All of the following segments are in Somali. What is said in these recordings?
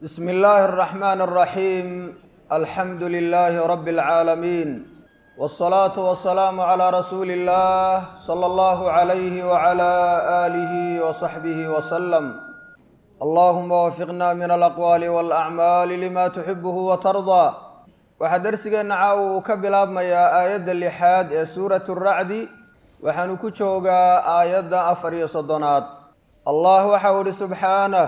بسم الله الرحمن الرحيم الحمد لله رب العالمين والصلاة والسلام على رسول الله صلى الله عليه وعلى آله وصحبه وسلم اللهم وفقنا من الأقوال والأعمال لما تحبه وترضى waxaa darsigeenna caawa uu ka bilaabmayaa aayadda lixaad ee suuratu racdi waxaanu ku joogaa aayadda afar iyo soddonaad allah waxau ihi subxaanah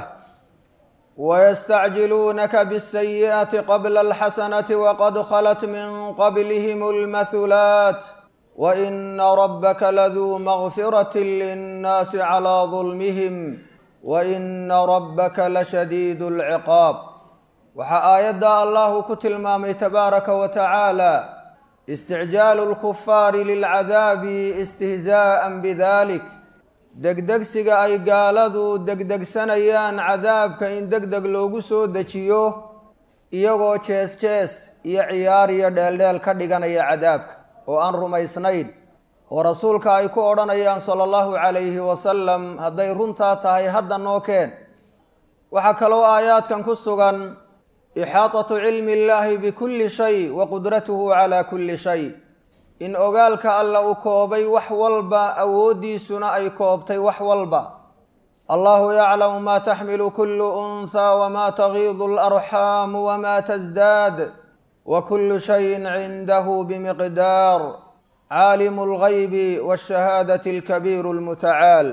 wystacjiluunaka bالsayiئaةi qabla اlxasanaةi waqad khalat min qablihim اlmathulaat waina rabaka laduu magfiraة linnaasi calى ظulmihim waina rabaka lashadiid اlciqaab waxaa aayadda allahu ku tilmaamay tabaaraka wa tacaala isticjaalu lkufaari lilcadaabi istihzaa'an bidalik degdegsiga ay gaaladu degdegsanayaan cadaabka in deg deg loogu soo dejiyo iyagoo jees jees iyo ciyaar iyo dheeldheel ka dhiganaya cadaabka oo aan rumaysnayn oo rasuulka ay ku odhanayaan sala allahu calayhi wasalam hadday runtaa tahay hadda noo keen waxaa kaloo aayaadkan ku sugan ixaatatu cilmi illaahi bikulli shay wa qudratuhu calaa kulli shay in ogaalka alla uu koobay wax walba awooddiisuna ay koobtay wax walba allahu yaclamu maa taxmilu kullu unhaa wamaa tagiidu alarxaamu wamaa tasdaad wa kullu shayin cindahu bimiqdaar caalimu algaybi waashahaadati alkabiiru almutacaal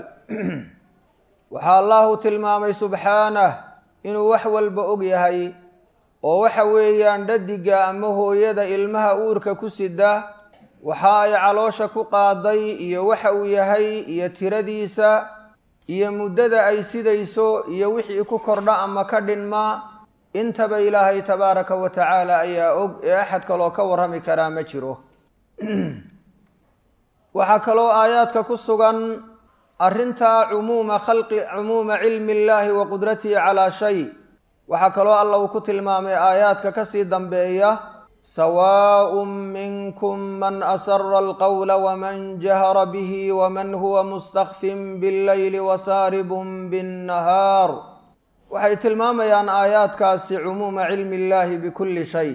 waxaa allahu tilmaamay subxaanah inuu wax walba og yahay oo waxa weeyaan dhadiga ama hooyada ilmaha uurka ku sida waxa ay caloosha ku qaaday iyo waxa uu yahay iyo tiradiisa iyo muddada ay sidayso iyo wixii ku kordha ama ka dhinma intaba ilaahay tabaaraka wa tacaala ayaa og ee axad kaloo ka warrami karaa ma jiro waxaa kaloo aayaadka ku sugan arrintaa cumuuma khalqi cumuuma cilmi illaahi wa qudratihi calaa shay waxaa kaloo alla uu ku tilmaamay aayaadka kasii dambeeya sawaaء minkum man asara alqowla wman jahra bihi wman huwa mustakfin bاllayli wasaaribun bالnahaar waxay tilmaamayaan aayaadkaasi cumuuma cilmi اllahi bikuli shay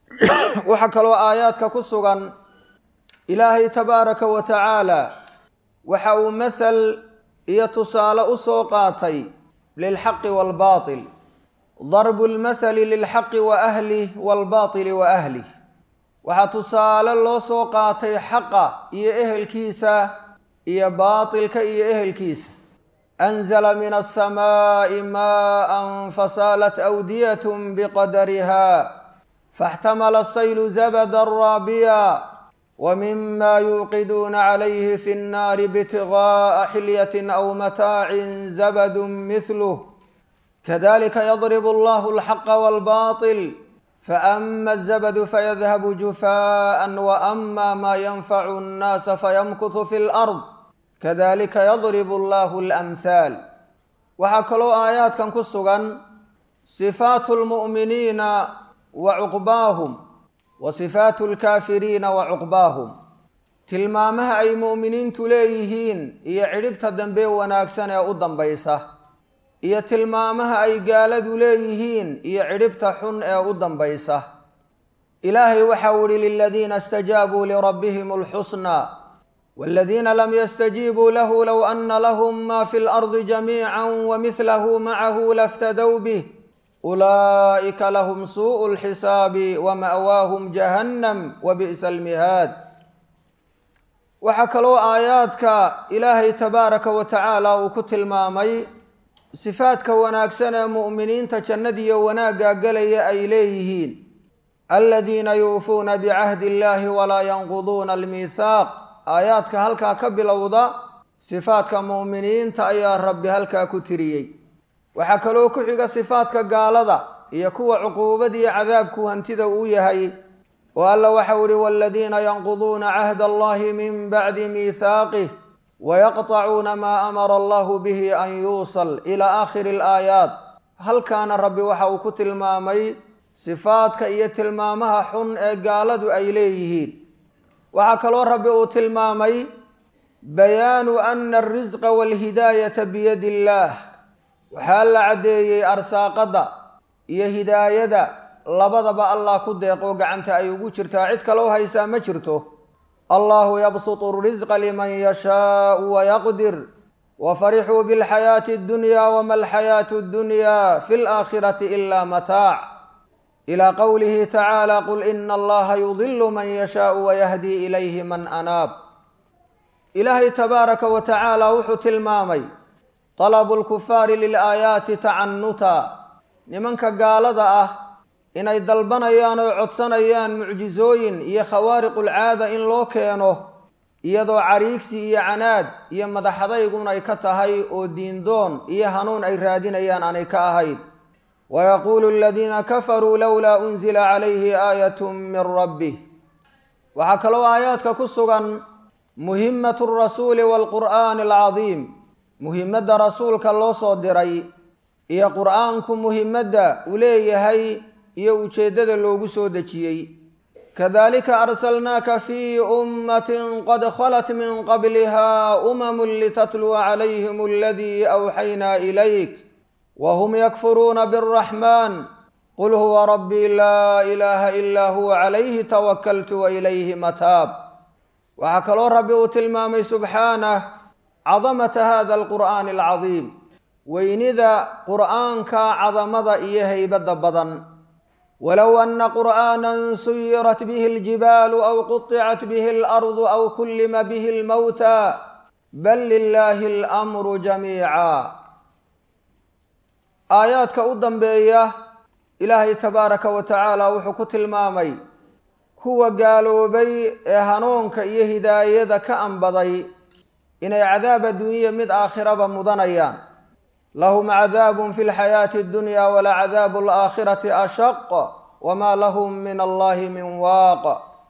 waxaa kaloo aayaadka ku sugan ilaahay tabaaraka wa tacaala waxa uu mathal iyo tusaale u soo qaatay lilxaqi wاlbaطil darbu lmathali lilxaqi wa ahlih waalbaatili wa ahlih waxaa tusaale loo soo qaatay xaqa iyo ehelkiisa iyo baatilka iyo ehelkiisa anzala min alsamaa'i maa'an fasaalat awdiyatun biqadariha faاxtamala asaylu zabada raabiya wa mima yuuqiduuna calayhi fi nnaari bitiga'a xilyatin aw mataacin zabadun mithluh kadalika yadrib allahu alxaqa walbaطil faama azabadu fayadhabu jufaaءa waama maa yanfacu اnnaasa fayamkutu fi lard kadalika yadrib allahu alamhaal waxaa kaloo aayaadkan ku sugan sifaatu lmu'miniina wa cuqbaahum wa sifaatu lkaafiriina wa cuqbaahum tilmaamaha ay mu'miniintu leeyihiin iyo cidhibta dambe wanaagsan ee u dambaysa iyo tilmaamaha ay gaaladu leeyihiin iyo cidhibta xun ee u dambaysa ilaahay waxau ihi liladiina istajaabuu lirabbihim alxusnaa waaladiina lam yastajiibuu lahu low ana lahum ma fi lardi jamiica wamihlahu macahu laftadow bih ulaa'ika lahum suuءu lxisaabi wama'waahum jahannam wabi'sa almihaad waxaa kaloo aayaadka ilaahay tabaaraka wa tacaala uu ku tilmaamay sifaadka wanaagsan ee mu'miniinta jannadiyo wanaagga gelaya ay leeyihiin aladiina yuufuuna bicahdi illaahi walaa yanquduuna almiithaaq aayaadka halkaa ka bilowda sifaadka mu'miniinta ayaa rabbi halkaa ku tiriyey waxaa kaloo ku xiga sifaadka gaalada iyo kuwa cuquubadiyo cadaabku hantida uu yahay oo alla waxau ihi waladiina yanquduuna cahda allahi min bacdi miithaaqih wayaqطacuuna maa amara allahu bihi an yuusal ilaa aakhiri alaayaat halkaana rabbi waxa uu ku tilmaamay sifaadka iyo tilmaamaha xun ee gaaladu ay leeyihiin waxaa kaloo rabbi uu tilmaamay bayaanu ana alrisqa walhidaayata biyadi illaah waxaa la caddeeyey arsaaqadda iyo hidaayada labadaba allah ku deeqoo gacanta ay ugu jirtaa cid kaloo haysaa ma jirto allahu yabsutu risqa liman yashaau wayaqdir wafarixuu bilxayaati اddunya wama alxayaatu اddunya fi laakhirati ila mataac ilى qowlihi tacaala qul ina allaha yudilu man yashaau wayahdi ilayhi man anaab ilaahay tabaaraka wa tacaala wuxuu tilmaamay talabu lkufaari lilaayaati tacanuta nimanka gaalada ah inay dalbanayaan oo codsanayaan mucjisooyin iyo khawaariqulcaada in loo keeno iyadoo cariigsi iyo canaad iyo madaxadaygun ay ka tahay oo diindoon iyo hanuun ay raadinayaan aanay ka ahayn wayaquulu aladiina kafaruu lowlaa unzila calayhi aayatu min rabbih waxaa kaloo aayaadka ku sugan muhimatu rasuuli waalqur'aani alcadiim muhimadda rasuulka loo soo diray iyo qur'aanku muhimadda uu leeyahay iyo ujeeddada loogu soo dejiyey kadalika arsalnaaka fii ummatin qad khalat min qabliha umamun litatluwa calayhim aladii awxaynaa ilayk whm ykfuruuna bالraxman qul huwa rabbii laa ilaaha ilaa huwa calayhi tawakaltu wailayhi mataab waxaa kaloo rabbi uu tilmaamay subxaanah cadamata hada alqur'aani alcadiim weynida qur'aanka cadamada iyo haybadda badan walow ana qur'aana suyirat bihi اljibaalu aw quطicat bihi اlardu aw kullima bihi اlmowta bal lilahi اlamru jamiica aayaadka u dambeeya ilaahay tabaaraka wa tacaala wuxuu ku tilmaamay kuwa gaaloobay ee hanuunka iyo hidaayada ka anbaday inay cadaab adduunya mid aakhiraba mudanayaan lahum cadaabun fi lxayaati addunya walacadaabu alaakhirati ashaq wamaa lahum min allahi min waaq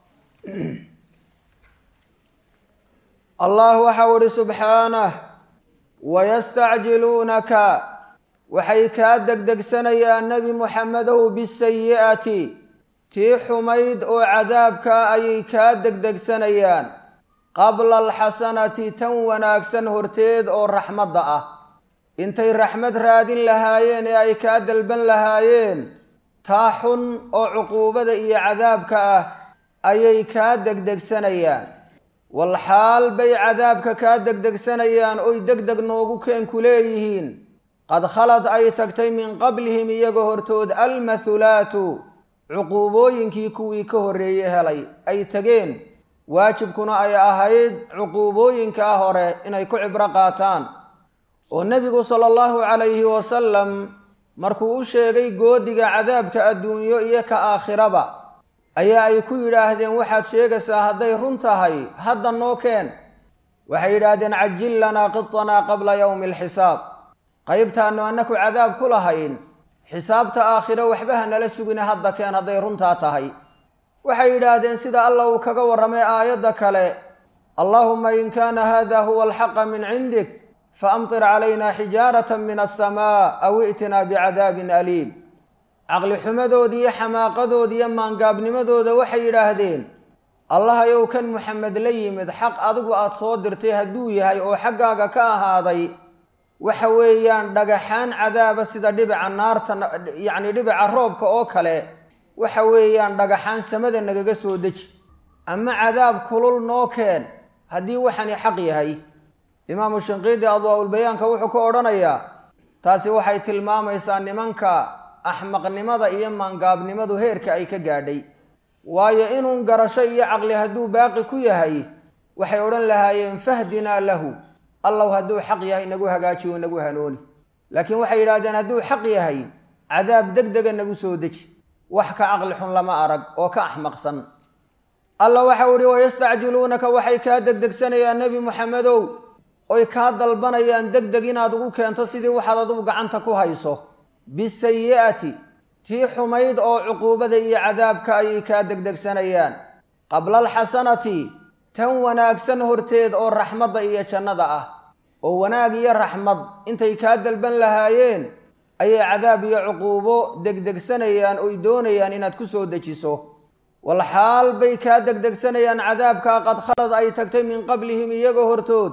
allah waxau ihi subxaanah wayastacjiluunaka waxay kaa degdegsanayaan nebi muxamedow bisayi'ati tii xumayd oo cadaabkaa ayay kaa degdegsanayaan qabla alxasanati tan wanaagsan horteed oo raxmadda ah intay raxmad raadin lahaayeen ee ay kaa dalban lahaayeen taa xun oo cuquubada iyo cadaabka ah ayay kaa degdegsanayaan walxaal bay cadaabka kaa degdegsanayaan oy deg deg noogu keenku leeyihiin qad khalad ay tagtay min qablihim iyaga hortood almathulaatu cuquubooyinkii kuwii ka horreeye helay ay tegeen waajibkuna ay ahayd cuquubooyinkaa hore inay ku cibro qaataan oo nebigu sala allahu calayhi wasalam markuu u sheegay goodiga cadaabka adduunyo iyo ka aakhiraba ayaa ay ku yidhaahdeen waxaad sheegaysaa hadday run tahay hadda noo keen waxay yidhaahdeen cajil lanaa qitanaa qabla yowmi alxisaab qaybtaannu annaku cadaab ku lahayn xisaabta aakhiro waxba ha nala sugina hadda keen hadday runtaa tahay waxay yidhaahdeen sida alla uu kaga warramay aayadda kale allaahuma in kaana hada huwa alxaqa min cindik faamtir calayna xijaarata min alsamaa aw i'tinaa bicadaabin aliim caqli xumadooda iyo xamaaqadooda iyo maangaabnimadooda waxay yidhaahdeen allahayow kan muxamed la yimid xaq adigu aada soo dirtay hadduu yahay oo xaggaaga ka ahaaday waxa weeyaan dhagaxaan cadaaba sida dhibica naarta yacni dhibica roobka oo kale waxa weeyaan dhagaxaan samada nagaga soo deji ama cadaab kulul noo keen haddii waxani xaq yahay imaamu shinqiidi adwaa-ulbayaanka wuxuu ka odhanayaa taasi waxay tilmaamaysaa nimanka axmaqnimada iyo maangaabnimadu heerka ay ka gaadhay waayo inuun garasho iyo caqli hadduu baaqi ku yahay waxay odhan lahaayeen fahdinaa lahu allow hadduu xaq yahay nagu hagaajiyo nagu hanooni laakiin waxay yidhahdeen hadduu xaq yahay cadaab deg dega nagu soo deji wax ka caqli xun lama arag oo ka axmaqsan alla waxau ihi wayastacjiluunaka waxay kaa degdegsanayaan nebi muxamedow oy kaa dalbanayaan deg deg inaad ugu keento sidii waxaad adugu gacanta ku hayso bisayi'ati tii xumayd oo cuquubada iyo cadaabka ayay kaa degdegsanayaan qabla alxasanati tan wanaagsan horteed oo raxmadda iyo jannada ah oo wanaag iyo raxmad intay kaa dalban lahaayeen ayay cadaab iyo cuquubo degdegsanayaan oy doonayaan inaad ku soo dejiso walxaal bay kaa degdegsanayaan cadaabkaa qad khalad ay tagtay min qablihim iyaga hortood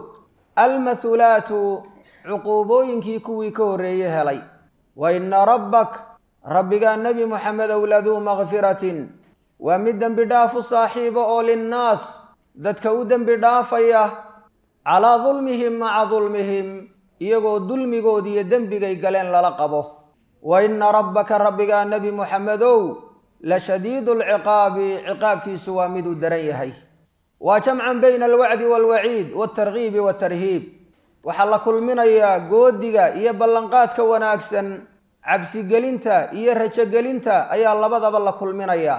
almathulaatu cuquubooyinkii kuwii ka horreeye helay wa inna rabbak rabbigaa nebi moxamedow laduu makfiratin waa mid dembi dhaafu saaxiibo oo linnaas dadka u dembi dhaafaya calaa dulmihim maca dulmihim iyagoo dulmigood iyo dembigay galeen lala qabo wa inna rabbaka rabbigaa nebi moxamedow la shadiidu alciqaabi ciqaabkiisu waa miduu daran yahay waa jamcan bayna alwacdi waalwaciid waltargiibi waltarhiib waxaa la kulminayaa goodiga iyo ballanqaadka wanaagsan cabsigelinta iyo rajogelinta ayaa labadaba la kulminayaa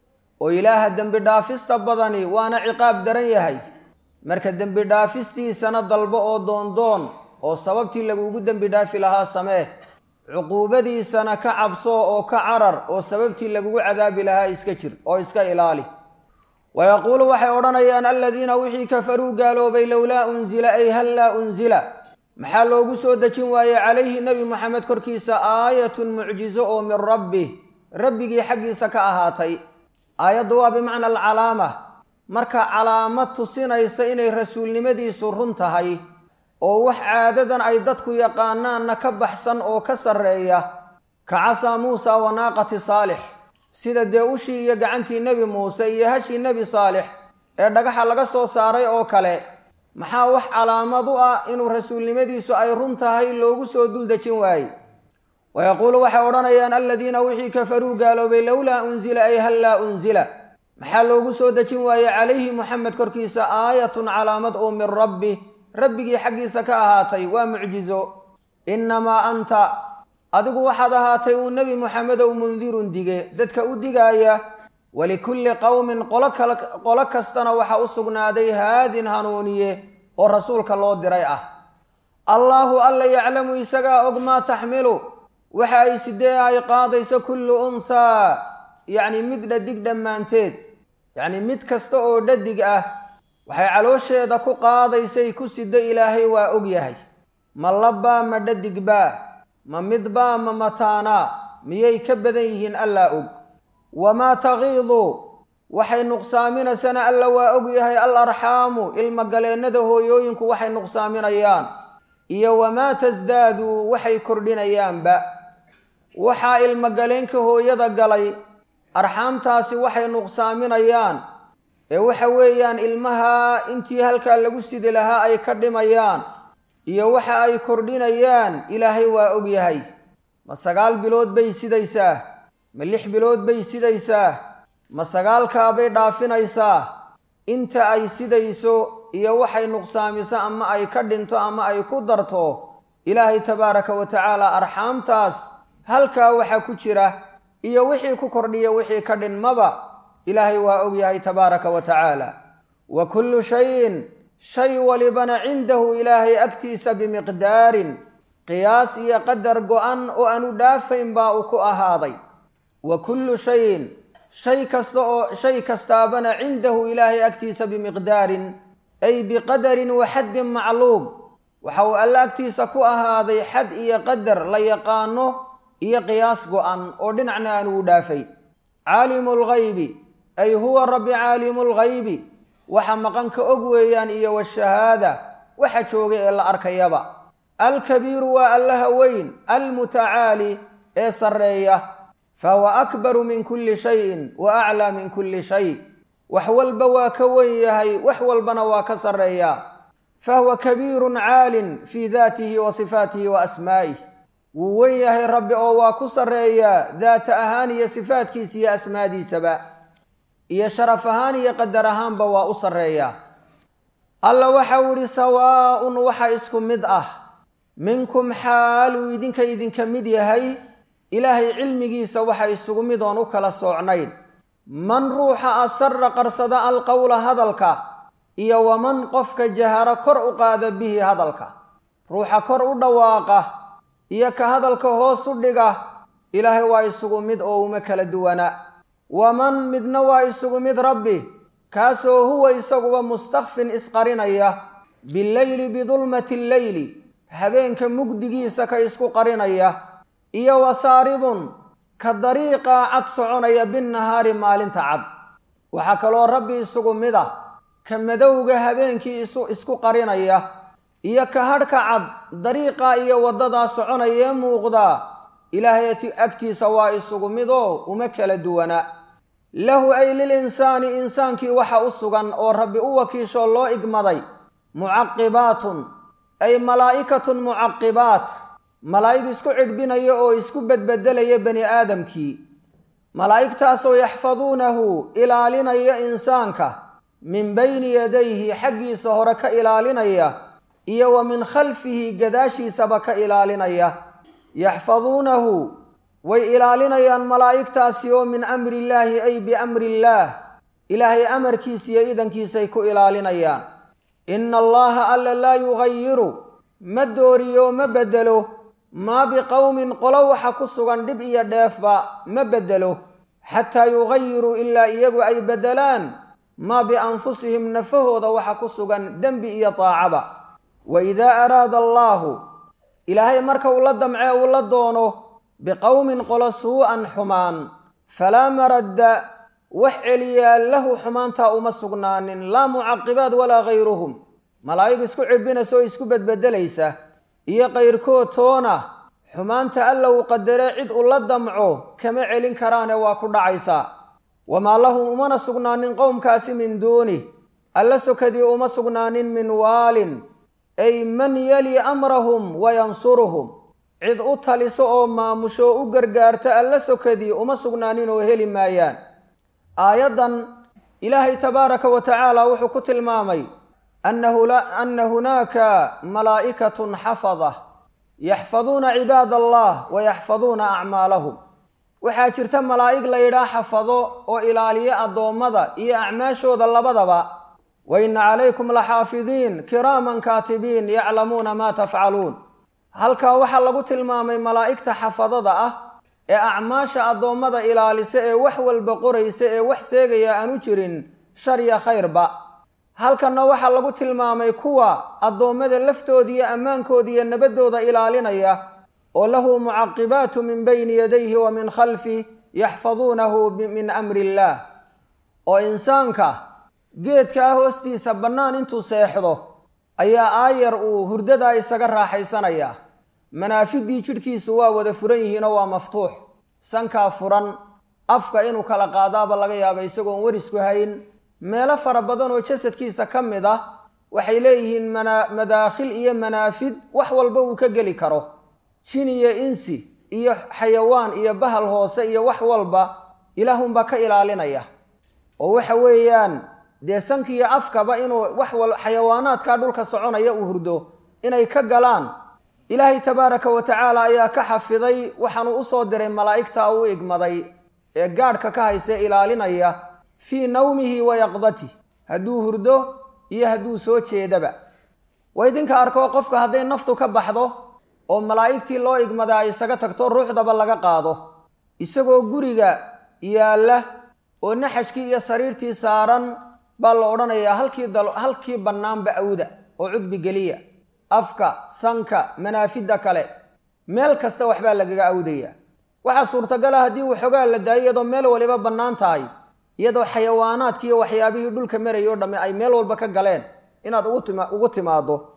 oo ilaaha dembi dhaafista badani waana ciqaab daran yahay marka dembi dhaafistiisana dalbo oo doondoon oo sababtii lagugu dembi dhaafi lahaa samee cuquubadiisana ka cabso oo ka carar oo sababtii lagugu cadaabi lahaa iska jir oo iska ilaali wayaquulu waxay odhanayaan aladiina wixii kafaruu gaaloobay lowlaa unzila ay hal laa unzila maxaa loogu soo dejin waayey calayhi nebi moxamed korkiisa aayatun mucjizo oo min rabbi rabbigii xaggiisa ka ahaatay aayaddu waa bimacna alcalaama marka calaamad tusinaysa inay rasuulnimadiisu run tahay oo wax caadadan ay dadku yaqaanaanna ka baxsan oo ka sarreeya ka casaa muusa wa naaqati saalix sida dee ushii iyo gacantii nebi muuse iyo hashii nebi saalix ee dhagaxa laga soo saaray oo kale maxaa wax calaamad u ah inuu rasuulnimadiisu ay run tahay loogu soo dul dejin waaye wayaquulu waxay odhanayaan aladiina wixii kafaruu gaaloobay lowlaa unzila ay hal laa unzila maxaa loogu soo dejin waaye calayhi moxamed korkiisa aayatun calaamad oo min rabbi rabbigii xaggiisa ka ahaatay waa mucjizo innamaa anta adigu waxaad ahaatay uu nebi moxamedow mundirun dige dadka u digaaya walikulli qowmin qolo kastana waxaa u sugnaaday haadin hanuuniye oo rasuulka loo diray ah allaahu alla yaclamu isagaa og maa taxmilu waxa ay sidee ay qaadayso kullu unsaa yacni mid dhadig dhammaanteed yacni mid kasta oo dhadig ah waxay caloosheeda ku qaadaysay ku sida ilaahay waa og yahay ma labbaa ma dhadigbaa ma midbaa ma mataanaa miyay ka badan yihiin allaa og wamaa tagiidu waxay nuqsaaminaysana alla waa og yahay al arxaamu ilmogaleennada hooyooyinku waxay nuqsaaminayaan iyo wamaa tasdaadu waxay kordhinayaanba waxaa ilmogaleenka hooyada galay arxaamtaasi waxay nuqsaaminayaan ee waxa weeyaan ilmaha intii halkaa lagu sidi lahaa ay ka dhimayaan iyo waxa ay kordhinayaan ilaahay waa og yahay ma sagaal bilood bay sidaysaa ma lix bilood bay sidaysaa ma sagaalkaabay dhaafinaysaa inta ay sidayso iyo waxay nuqsaamiso ama ay ka dhinto ama ay ku darto ilaahay tabaaraka wa tacaala arxaamtaas halkaa waxa ku jira iyo wixii ku kordhiya wixii ka dhinmaba ilaahay waa og yahay tabaaraka wa tacaala wa kullu shayin shay walibana cindahu ilaahay agtiisa bimiqdaarin qiyaas iyo qadar go-an oo aanu dhaafayn baa uu ku ahaaday wa kullu shayin shay kasta oo shay kastaabana cindahu ilaahay agtiisa bimiqdaarin ay biqadarin wa xaddin macluum waxa uu alle agtiisa ku ahaaday xad iyo qadar la yaqaano iyo qiyaas go-an oo dhinacna aanu u dhaafay caalimu lghaybi ay huwa rabbi caalimu lghaybi waxa maqanka og weeyaan iyo washahaada waxa jooga ee la arkayaba alkabiiru waa allaha weyn almutacaali ee sarreeya fahuwa akbaru min kulli shayin wa aclaa min kulli shay wax walba waa ka wen yahay wax walbana waa ka sarreeya fahuwa kabiirun caalin fii daatihi wa sifaatihi wa asmaa'ih wuu wen yahay rabbi oo waa ku sarreeyaa daata ahaan iyo sifaatkiisa iyo asmaadiisaba iyo sharaf ahaan iyo qadar ahaanba waa u sarreeyaa alla waxau idhi sawaa'un waxa isku mid ah minkum xaaluu idinka idinka mid yahay ilaahay cilmigiisa waxa isugu mid oon u kala soocnayn man ruuxa asara qarsada alqowla hadalka iyo waman qofka jaharo kor u qaada bihi hadalka ruuxa kor u dhawaaqa iyo ka hadalka hoos u dhiga ilaahay waa isugu mid oo uma kala duwana waman midna waa isugu mid rabbi kaasoo huwa isaguba mustakfin isqarinaya bileyli bidulmati lleyli habeenka mugdigiisa ka isku qarinaya iyo wasaaribun ka dariiqaa cad soconaya binnahaari maalinta cad waxaa kaloo rabbi isugu mid ah ka madowga habeenkii isu isku qarinaya iyo ka hadhka cad dariiqaa iyo waddadaa soconaya ee muuqdaa ilaahay agtiisa waa isugu midoo uma kala duwana lahu ay lilinsaani insaankii waxa u sugan oo rabbi u wakiishoo loo igmaday mucaqibaatun ay malaa'ikatun mucaqibaat malaa'ig isku cidhbinaya oo isku bedbedelaya bani aadamkii malaa'igtaasoo yaxfaduunahu ilaalinaya insaanka min bayni yadayhi xaggiisa hore ka ilaalinaya iyo wa min khalfihi gadaashiisaba ka ilaalinaya yaxfaduunahu way ilaalinayaan malaa'igtaasi oo min amri illaahi ay biamri illaah ilaahay amarkiisa iyo idankiisay ku ilaalinayaan ina allaha alla laa yugayiru ma dooriyo ma beddelo maa biqowmin qolo waxa ku sugan dhib iyo dheefba ma beddelo xataa yugayiruu ilaa iyagu ay beddelaan maa bianfusihim nafahooda waxa ku sugan dembi iyo taacaba wa idaa araada allaahu ilaahay marka uu la damcee uu la doono biqowmin qolo suu'an xumaan falaa maradda wax celiyaa lahu xumaantaa uma sugnaanin laa mucaqibaad walaa hayruhum malaa'ig isku cibbinaysa oo isku bedbedelaysa iyo kayrkood toona xumaanta alla uu qadaree cid u la damco kama celin karaane waa ku dhacaysaa wamaa lahum umana sugnaanin qowmkaasi min duunih alla sokadii uma sugnaanin min waalin ay man yali amrahum wa yansuruhum cid u taliso oo maamusho u gargaarta alla sokadii uma sugnaanin oo heli maayaan aayaddan ilaahay tabaaraka wa tacaala wuxuu ku tilmaamay ana hunaaka malaa'ikatun xafada yaxfaduuna cibaad allah wa yaxfaduuna acmaalahum waxaa jirta malaa'ig la yidhaah xafado oo ilaaliya addoommada iyo acmaashooda labadaba wa inna calaykum laxaafidiin kiraaman kaatibiin yaclamuuna maa tafcaluun halkaa waxaa lagu tilmaamay malaa'igta xafadada ah ee acmaasha addoommada ilaalisa ee wax walba qoraysa ee wax seegaya aanu jirin shar iyo khayrba halkanna waxaa lagu tilmaamay kuwa addoommada laftooda iyo ammaankooda iyo nabadooda ilaalinaya oo lahu mucaqibaatu min bayni yadayhi wa min khalfi yaxfaduunahu min amri illaah oo insaanka geedkaa hoostiisa bannaan intuu seexdo ayaa aayar uu hurdadaa isaga raaxaysanayaa manaafiddii jidhkiisu waa wada furan yihiinoo waa maftuux sankaa furan afka inuu kala qaadaaba laga yaaba isagoon warisku hayn meelo fara badan oo jasadkiisa ka mid ah waxay leeyihiin madaakhil iyo manaafid wax walba uu ka geli karo jin iyo insi iyo xayawaan iyo bahal hoose iyo wax walba ilaahunbaa ka ilaalinaya oo waxa weeyaan dee sankiiyo afkaba inuu wax wal xayawaanaadkaa dhulka soconaya uu hurdo inay ka galaan ilaahay tabaaraka wa tacaala ayaa ka xafiday waxaanu u soo diray malaa'igta u igmaday ee gaadhka ka hayse ilaalinaya fii nawmihi wa yaqdatih hadduu hurdo iyo hadduu soo jeedaba waa idinka arkoo qofka hadday naftu ka baxdo oo malaa'igtii loo igmada ay isaga tagto ruuxdaba laga qaado isagoo guriga yaalla oo naxashkii iyo sariirtii saaran baa la odhanayaa halkii halkii bannaanba awda oo cudbi geliya afka sanka manaafidda kale meel kasta waxbaa lagaga awdaya waxaa suurtagala haddii waxoogaa la daayo iyadoo meel waliba bannaan tahay iyadoo xayawaanaadki iyo waxyaabihii dhulka marayay o dhamme ay meel walba ka galeen inaad ugu timaaddo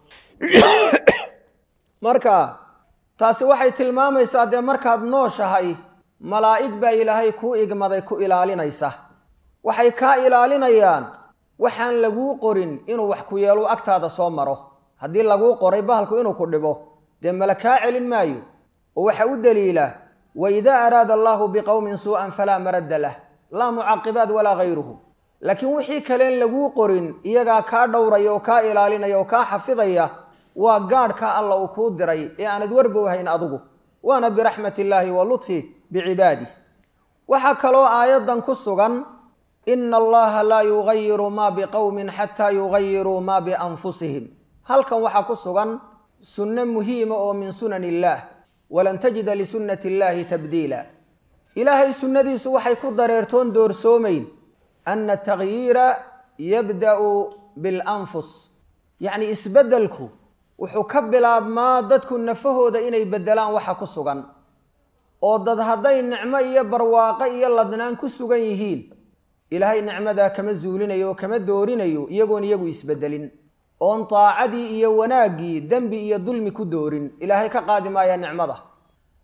marka taasi waxay tilmaamaysaa dee markaad nooshahay malaa'ig baa ilaahay kuu igmaday ku ilaalinaysa waxay kaa ilaalinayaan waxaan laguu qorin inuu wax ku yeelu agtaada soo maro haddii laguu qoray bahalku inuu ku dhibo dee mala kaa celin maayo oo waxa u daliila wa idaa araada allaahu biqowmin suu'an falaa maradda lah laa mucaqibaat walaa hayruhu laakiin wixii kaleen laguu qorin iyagaa kaa dhowraya oo kaa ilaalinaya oo kaa xafidaya waa gaadhka alla uu kuu diray ee aanad warbowhayn adigu waana biraxmat illaahi wa lutfi bicibaadih waxaa kaloo aayaddan ku sugan ina allaha laa yugayiru maa biqowmin xataa yugayiruu maa bianfusihim halkan waxaa ku sugan sunno muhiima oo min sunan illaah walan tajida lisunnati illaahi tabdiila ilaahay sunnadiisu waxay ku dareertoon doorsoomayn ana tagyiira yabda'u bilanfus yacni isbeddelku wuxuu ka bilaabmaa dadku nafahooda inay beddelaan waxa ku sugan oo dad hadday nicmo iyo barwaaqo iyo ladnaan ku sugan yihiin ilaahay nicmadaa kama zuulinayo oo kama doorinayo iyagoon iyagu isbeddelin oon taacadii iyo wanaaggii dembi iyo dulmi ku doorin ilaahay ka qaadi maaya nicmada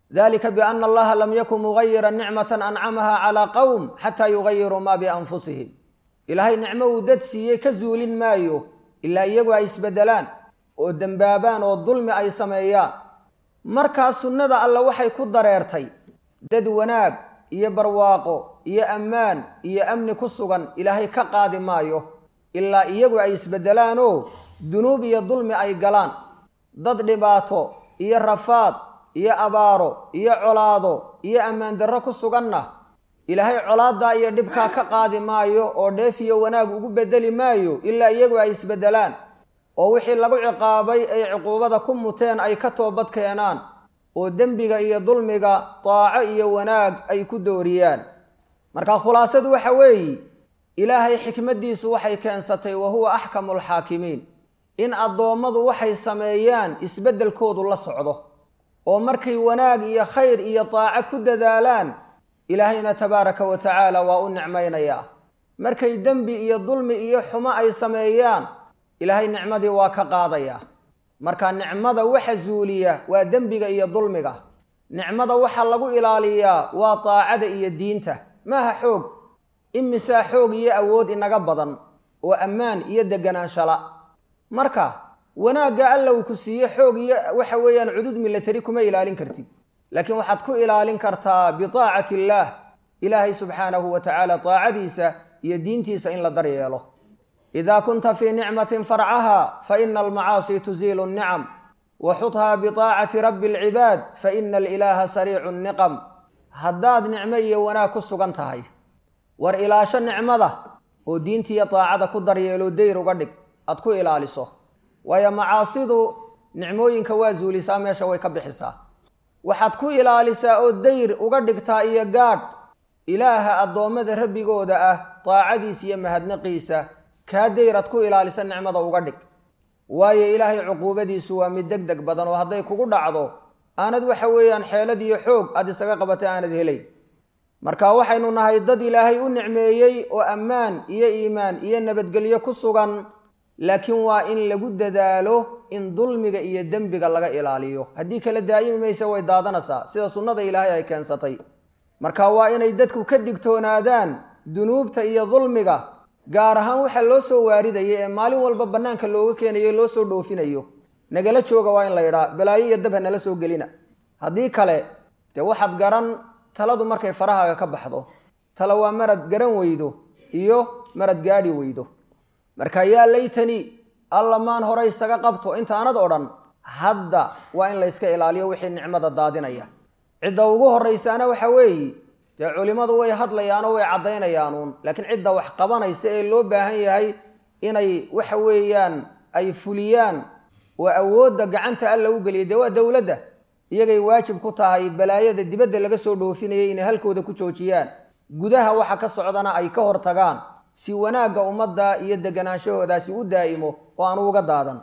dalika biana allaha lam yakun mugayira nicmatan ancamaha calaa qowm xataa yugayiruu maa bianfusihim ilaahay nicmo uu dad siiyey ka zuulin maayo ilaa iyagu ay isbedelaan oo dembaabaan oo dulmi ay sameeyaan markaa sunnada alle waxay ku dareertay dad wanaag iyo barwaaqo iyo ammaan iyo amni ku sugan ilaahay ka qaadi maayo ilaa iyagu ay isbedelaanoo dunuub iyo dulmi ay galaan dad dhibaato iyo rafaad iyo abaaro iyo colaado iyo ammaan darro ku suganna ilaahay colaaddaa iyo dhibkaa ka qaadi maayo oo dheef iyo wanaag ugu bedeli maayo ilaa iyagu ay isbedelaan oo wixii lagu ciqaabay ay cuquubada ku muteen ay ka toobad keenaan oo dembiga iyo dulmiga daaco iyo wanaag ay ku dooriyaan marka khulaasadu waxa weeye ilaahay xikmaddiisu waxay keensatay wa huwa axkamu alxaakimiin in addoommadu waxay sameeyaan isbeddelkoodu la socdo oo markay wanaag iyo khayr iyo daaco ku dadaalaan ilaahayna tabaaraka wa tacaala waa u nicmaynayaa markay dembi iyo dulmi iyo xumo ay sameeyaan ilaahay nicmadii waa ka qaadayaa marka nicmada waxa zuuliya waa dembiga iyo dulmiga nicmada waxa lagu ilaaliyaa waa daacada iyo diinta maaha xoog imisaa xoog iyo awood inaga badan oo ammaan iyo deganaanshala marka wanaagga alla uu ku siiye xoog iyo waxa weeyaan cudud milatari kuma ilaalin kartid laakiin waxaad ku ilaalin kartaa biaacati illaah ilaahay subxaanahu wa tacaala daacadiisa iyo diintiisa in la daryeelo ida kunta fii nicmatin farcaha faina almacaasi tuziilu nnicam waxudhaa biaacati rabbi alcibaad faina alilaaha sariicu niqam haddaad nicmo iyo wanaag ku sugan tahay war ilaasho nicmada oo diintiiyo daacada ku daryeelo dayr uga dhig aad ku ilaaliso waayo macaasidu nicmooyinka waa zuulisaa meesha way ka bixisaa waxaad ku ilaalisaa oo dayr uga dhigtaa iyo gaadh ilaaha addoommada rabbigooda ah daacadiisa iyo mahadnaqiisa kaa dayrad ku ilaalisa nicmada uga dhig waayo ilaahay cuquubadiisu waa mid deg deg badan oo hadday kugu dhacdo aanad waxa weeyaan xeelad iyo xoog aad isaga qabatay aanad helayn marka waxaynu nahay dad ilaahay u nicmeeyey oo ammaan iyo iimaan iyo nabadgelyo ku sugan laakiin waa in lagu dadaalo in dulmiga iyo dembiga laga ilaaliyo haddii kala daa'imi mayse way daadanaysaa sida sunnada ilaahay ay keensatay marka waa inay dadku ka digtoonaadaan dunuubta iyo dulmiga gaar ahaan waxaa loo soo waaridaya ee maalin walba bannaanka looga keenayo loo soo dhoofinayo nagala jooga waa in la yidhaa balaayo iyo dab ha nala soo gelina haddii kale dee waxaad garan taladu markay farahaaga ka baxdo tala waa marad garan weydo iyo marad gaadhi weydo marka yaa laytani alla maan hore isaga qabto intaanad odhan hadda waa in layska ilaaliyo wixii nicmada daadinaya cidda ugu horraysaana waxa weeye dee culimmadu way hadlayaanoo way caddaynayaanuun laakiin cidda wax qabanaysa ee loo baahan yahay inay waxa weeyaan ay fuliyaan oo awoodda gacanta alla u geliya dee waa dowladda iyagay waajib ku tahay balaayada dibadda laga soo dhoofinayay inay halkooda ku joojiyaan gudaha waxa ka socdana ay ka hortagaan si wanaagga ummadda iyo deganaanshahodaasi u daa'imo oo aan uga daadan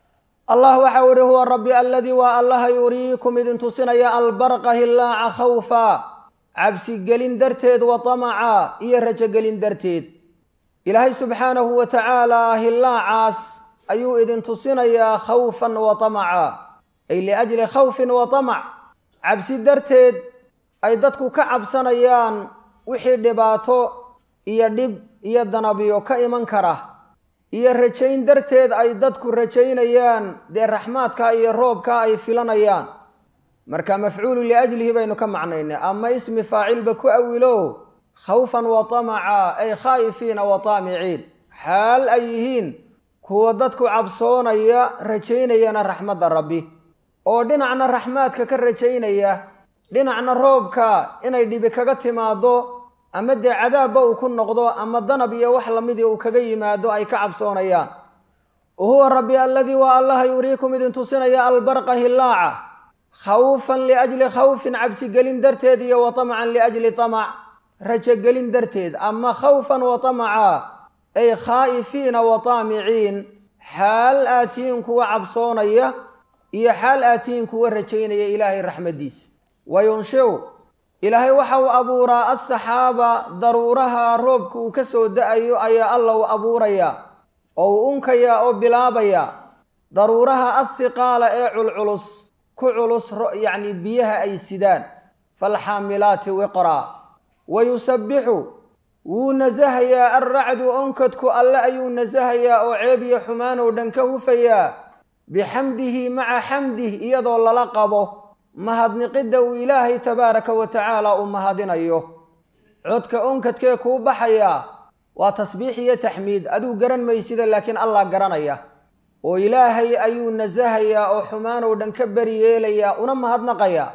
allah waxa uhi huwa rabbi aladii waa allaha yuriikum idin tusinaya albarqa hillaaca khawfa cabsigelin darteed wa tamaca iyo rajogelin darteed ilaahay subxaanahu wa tacaala hillaacaas ayuu idin tusinayaa khawfan wa tamaca ay liajli khawfin wa tamac cabsi darteed ay dadku ka cabsanayaan wixii dhibaato iyo dhib iyo danabiyo ka iman kara iyo rajayn darteed ay dadku rajaynayaan dee raxmaadka iyo roobka ay filanayaan marka mafcuulu liajlihi baynu ka macnaynay ama ismi faacilba ku awilo khawfan wa tamaca ay khaa'ifiina wa taamiciin xaal ay yihiin kuwa dadku cabsoonaya rajaynayana raxmadda rabbi oo dhinacna raxmaadka ka rajaynaya dhinacna roobka inay dhibi kaga timaado ama dee cadaabba uu ku noqdo ama danab iyo wax lamidii uu kaga yimaado ay ka cabsoonayaan wahuwa rabbi aladii waa allaha yuriikum idin tusinaya albarqa hillaaca khawfan liajli khawfin cabsigelin darteed iyo wa tamcan liajli tamac rajogelin darteed ama khawfan wa tamaca ay khaa'ifiina wa taamiciin xaal aatiin kuwa cabsoonaya iyo xaal aatiin kuwa rajaynaya ilaahay raxmaddiisa wa yunshiu ilaahay waxa uu abuuraa asaxaaba daruuraha roobka uu ka soo da-ayo ayaa alla u abuurayaa oo uu unkayaa oo bilaabayaa daruuraha athiqaala ee culculus ku culus yacni biyaha ay sidaan faalxaamilaati wiqraa wa yusabbixu wuu nasahayaa alracdu onkadku alle ayuu nasahayaa oo ceeb iyo xumaan oo dhan ka hufayaa bixamdihi maca xamdih iyadoo lala qabo mahadniqidda uu ilaahay tabaaraka wa tacaala uu mahadinayo codka onkadkee kuu baxayaa waa tasbiix iyo taxmiid aduu garan maysida laakiin allah garanaya oo ilaahay ayuu nasahayaa oo xumaan oo dhan ka beri yeelayaa una mahadnaqayaa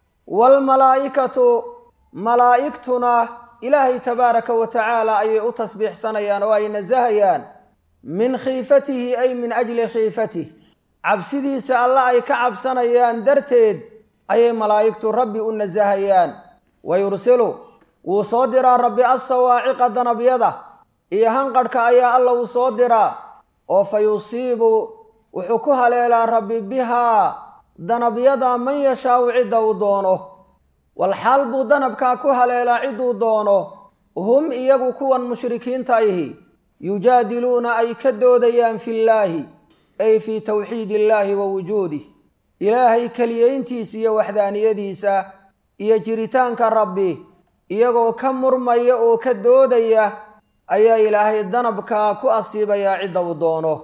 waalmalaa'ikatu malaa'igtuna ilaahay tabaaraka wa tacaala ayay u tasbiixsanayaan oo ay nasahayaan min khiifatihi ay min ajli khiifatih cabsidiisa alla ay ka cabsanayaan darteed ayay malaa'igtu rabbi u nasahayaan wa yursilu wuu soo diraa rabbi assawaaciqa danabyada iyo hanqadhka ayaa alla uu soo diraa oo fa yusiibu wuxuu ku haleelaa rabbi bihaa danabyada man yashaau cidda uu doono walxaal buu danabkaa ku haleelaa cidduu doono hum iyagu kuwan mushrikiinta ihi yujaadiluuna ay ka doodayaan fillaahi ay fii towxiid illaahi wa wujuudih ilaahay keliyayntiisa iyo waxdaaniyadiisa iyo jiritaanka rabbi iyagoo ka murmaya oo ka doodaya ayaa ilaahay danabkaa ku asiibayaa cidda uu doono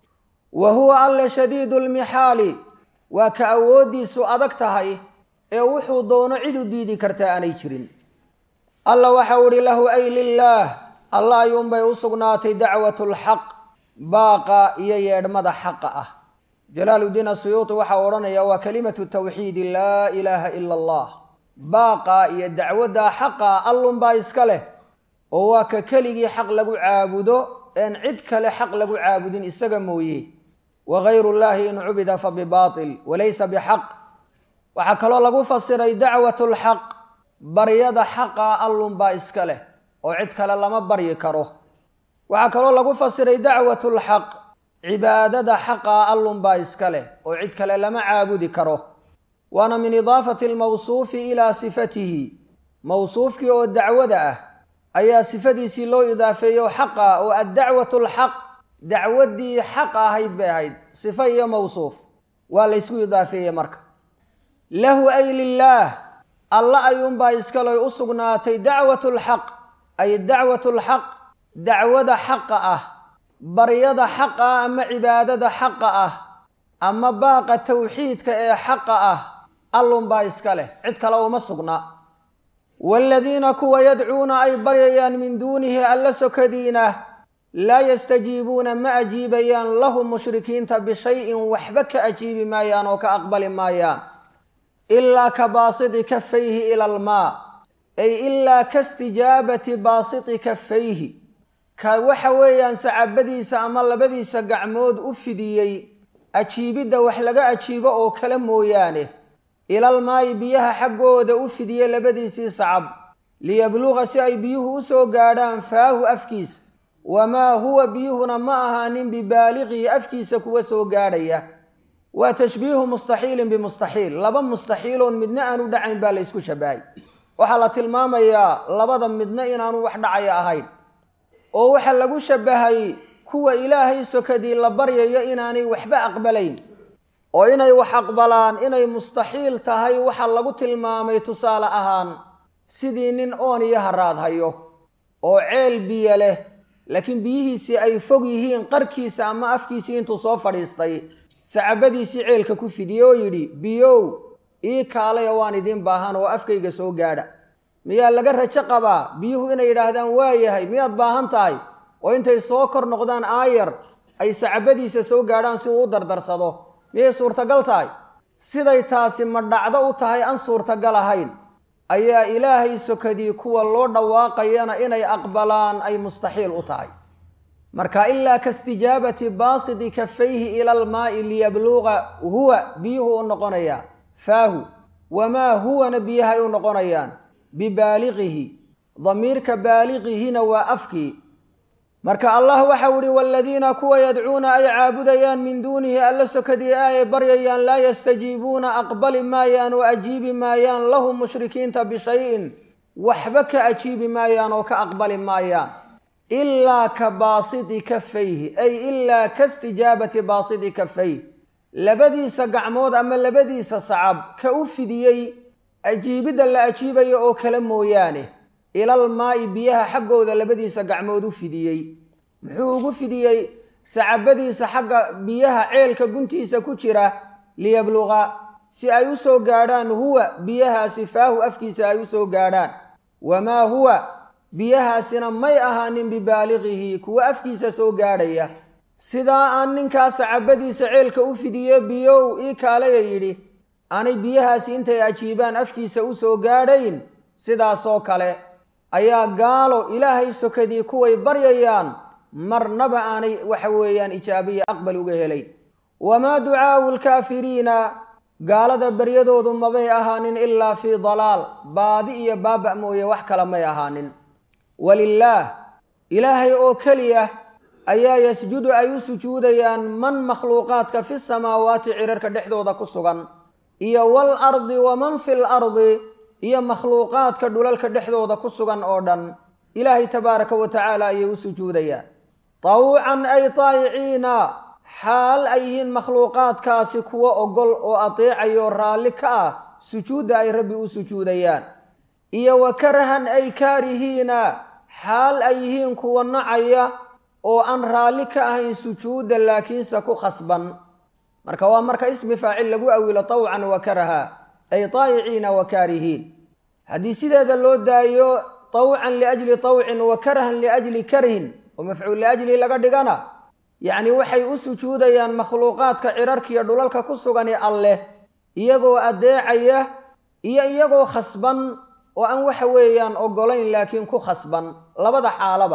wa huwa alle shadiidu lmixaali waa ka awooddiisu adag tahay ee wuxuu doono cid u diidi kartaa aanay jirin alla waxau idhi lahu ay lilaah alla ayuunbay u sugnaatay dacwatu lxaq baaqa iyo yeedhmada xaqa ah jalaaludiin asuyuuti waxau odhanaya waa kalimatu tawxiidi laa ilaaha ila allah baaqa iyo dacwadda xaqa allunbaa iska leh oo waa ka keligii xaq lagu caabudo een cid kale xaq lagu caabudin isaga mooye wagayru llaahi in cubida fa bibaatil walaysa bixaq waxaa kaloo lagu fasiray dacwatu lxaq baryada xaqa allunbaa iska leh oo cid kale lama baryi karo waxaa kaloo lagu fasiray dacwatu lxaq cibaadada xaqa allunbaa iska leh oo cid kale lama caabudi karo waana min idaafati almawsuufi ilaa sifatihi mawsuufkii oo dacwada ah ayaa sifadiisii loo idaafeeyo xaqa oo addacwatu alxaq dacwaddii xaq ahayd bay ahayd sifo iyo mawsuuf waa laysku idaafeeyey marka lahu ay lilaah alla ayuunbaa iskaloy u sugnaatay dacwatu lxaq ay dacwatu lxaq dacwada xaqa ah baryada xaqa ah ama cibaadada xaqa ah ama baaqa tawxiidka ee xaqa ah allunbaa iska leh cid kale uma sugna waaladiina kuwa yadcuuna ay baryayaan min duunihi alla sokadiina laa yastajiibuuna ma ajiibayaan lahu mushrikiinta bishayin waxba ka ajiibi maayaan oo ka aqbali maayaan ilaa ka baasiti kafayhi ila almaa ay ilaa ka stijaabati baasiti kafayhi ka waxa weeyaan sacabadiisa ama labadiisa gacmood u fidiyey ajiibidda wax laga ajiibo oo kale mooyaane ilalmaayi biyaha xaggooda u fidiye labadiisii sacab liyabluqa si ay biyuhu u soo gaadhaan faahu afkiisa wamaa huwa biyuhuna ma ahaanin bibaaliqihi afkiisa kuwa soo gaadhaya waa tashbiihu mustaxiilin bimustaxiil laba mustaxiiloon midna aanu dhacayn baa la ysku shabahay waxaa la tilmaamayaa labada midna inaanu wax dhacaya ahayn oo waxaa lagu shabahay kuwa ilaahay sokadii la baryayo inaanay waxba aqbalayn oo inay wax aqbalaan inay mustaxiil tahay waxaa lagu tilmaamay tusaale ahaan sidii nin oon iyo haraad hayo oo ceel biyo leh laakiin biyihiisii ay fog yihiin qarkiisa ama afkiisii intuu soo fadhiistay sacabadiisii ceelka ku fidiyey oo yidhi biyow ii kaalaya waan idiin baahan oo afkayga soo gaadha miyaa laga rajo qabaa biyuhu inay yidhaahdaan waa yahay miyaad baahan tahay oo intay soo kor noqdaan aayar ay sacabadiisa soo gaadhaan si uu u dardarsado miyay suurtagal tahay siday taasi ma dhacdo u tahay aan suurtagal ahayn ayaa ilaahay sokadii kuwa loo dhawaaqayana inay aqbalaan ay mustaxiil u tahay marka ilaa kastijaabati baasiti kafayhi ila almaa'i liyabluqa huwa biyuhu u noqonayaa faahu wamaa huwana biyahay u noqonayaan bibaaliqihi damiirka baaliqihina waa afkii marka allah waxau ihi waaladiina kuwa yadcuuna ay caabudayaan min duunihi alla sokadii ay baryayaan laa yastajiibuuna aqbali maayaan oo ajiibi maayaan lahu mushrikiinta bishayin waxba ka ajiibi maayaan oo ka aqbali maayaan ilaa ka baasiti kafayhi ay ilaa ka stijaabati baasiti kafayh labadiisa gacmood ama labadiisa sacab ka u fidiyey ajiibidda la ajiibayo oo kale mooyaane ilal maa'i biyaha xaggooda labadiisa gacmood u fidiyey muxuu ugu fidiyey sacabadiisa xagga biyaha ceelka guntiisa ku jira liyabluqa si ay u soo gaadhaan huwa biyahaasi faahu afkiisa ay u soo gaadhaan wamaa huwa biyahaasina may ahaanin bibaaliqihi kuwa afkiisa soo gaadhaya sidaa aan ninkaa sacabadiisa ceelka u fidiye biyow ii kaalaya yidhi aanay biyahaasi intay ajiibaan afkiisa u soo gaadhayn sidaasoo kale ayaa gaalo ilaahay sokadii kuway baryayaan marnaba aanay waxa weeyaan ijaabiya aqbal uga helayn wamaa ducaau lkaafiriina gaalada baryadoodu mabay ahaanin ilaa fii dalaal baadi iyo baaba' mooye wax kale may ahaanin walilaah ilaahay oo keliya ayaa yasjudu ay u sujuudayaan man makhluuqaadka fi samaawaati cirarka dhexdooda ku sugan iyo wal ardi waman fil ardi iyo makhluuqaadka dhulalka dhexdooda ku sugan oo dhan ilaahay tabaaraka wa tacaala ayay u sujuudayaan tawcan ay taayiciina xaal ay yihiin makhluuqaadkaasi kuwa ogol oo adeecayo raalli ka ah sujuudda ay rabbi u sujuudayaan iyo wa karahan ay kaarihiina xaal ay yihiin kuwa nacaya oo aan raalli ka ahayn sujuudda laakiinse ku khasban marka waa marka ismi faacil lagu awilo tawcan wa karaha ay taayiciina wa kaarihiin haddii sideeda loo daayo tawcan liajli tawcin wa karahan liajli karhin oo mafcuul liajli laga dhigana yacni waxay u sujuudayaan makhluuqaadka cirarkiiyo dhulalka ku sugani alleh iyagoo addeecaya iyo iyagoo khasban oo aan waxa weeyaan ogolayn laakiin ku khasban labada xaalaba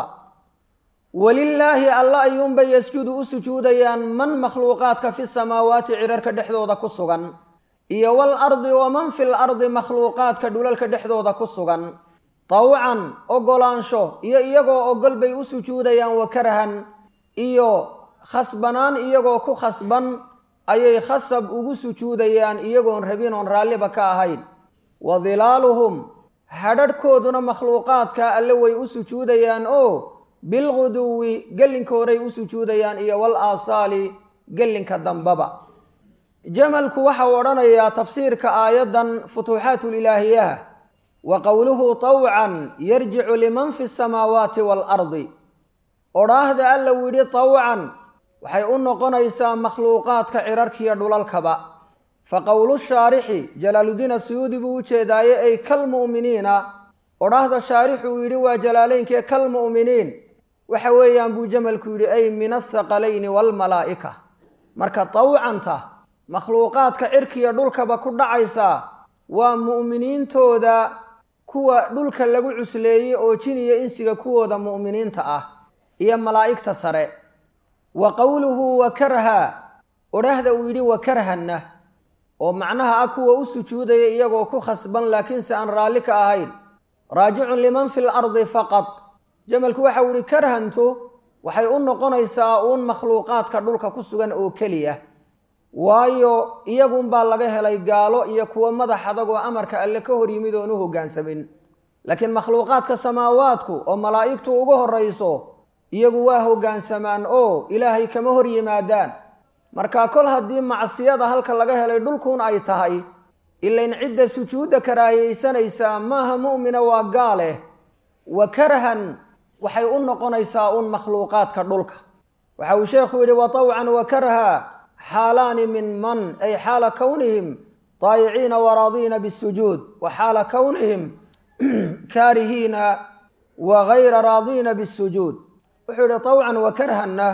welilaahi alla ayuunbay yasjudu u sujuudayaan man makhluuqaadka fi samaawaati cirarka dhexdooda ku sugan iyo wal ardi waman fil ardi makhluuqaadka dhulalka dhexdooda ku sugan tawcan ogolaansho iyo iyagoo ogol bay u sujuudayaan wa karahan iyo khasbanaan iyagoo ku khasban ayay khasab ugu sujuudayaan iyagoon rabin oon raalliba ka ahayn wa dilaaluhum hadharhkooduna makhluuqaadka alle way u sujuudayaan oo bilguduwi gellinkooday u sujuudayaan iyo wal aasaali gellinka dambaba jamalku waxau odhanayaa tafsiirka aayaddan futuuxaatulilaahiyaha wa qowluhu tawcan yarjicu liman fi samaawaati waalardi odhaahda alla uu yidhi tawcan waxay u noqonaysaa makhluuqaadka cirarkiiyo dhulalkaba fa qowlu shaarixi jalaaludiin asuyuudi buu u jeedaaye ay kalmu'miniina odhaahda shaarixu uu yidhi waa jalaalaynkee kalmu'miniin waxa weeyaan buu jamalku yidhi ay min athaqalayni waalmalaa'ika marka tawcanta makhluuqaadka cirkiiyo dhulkaba ku dhacaysaa waa mu'miniintooda kuwa dhulka lagu cusleeyey oo jiniyo insiga kuwooda mu'miniinta ah iyo malaa'igta sare wa qowluhu wa karha odhahda uu yidhi wa karhanna oo macnaha ah kuwa u sujuudaya iyagoo ku khasban laakiinse aan raalli ka ahayn raajicun liman fi lardi faqad jamalku waxau yihi karhantu waxay u noqonaysaa uun makhluuqaadka dhulka ku sugan oo keliya waayo iyagunbaa laga helay gaalo iyo kuwo madax adag oo amarka alle ka hor yimid oon u hoggaansamin laakiin makhluuqaadka samaawaadku oo malaa'igtu ugu horrayso iyagu waa hoggaansamaan oo ilaahay kama hor yimaadaan marka kol haddii macsiyada halka laga helay dhulkuun ay tahay ilayn cidda sujuudda karaahiyeysanaysaa maaha mu'mina waa gaaleh wa karhan waxay u noqonaysaa uun makhluuqaadka dhulka waxa uu sheekhu yidhi wa tawcan wa karha xaalaani min man ay xaala kownihim daayiciina waraadiina bisujuud wa xaala kownihim kaarihiina wa gayra raadiina bisujuud wuxuu yidhi tawcan wa karhanna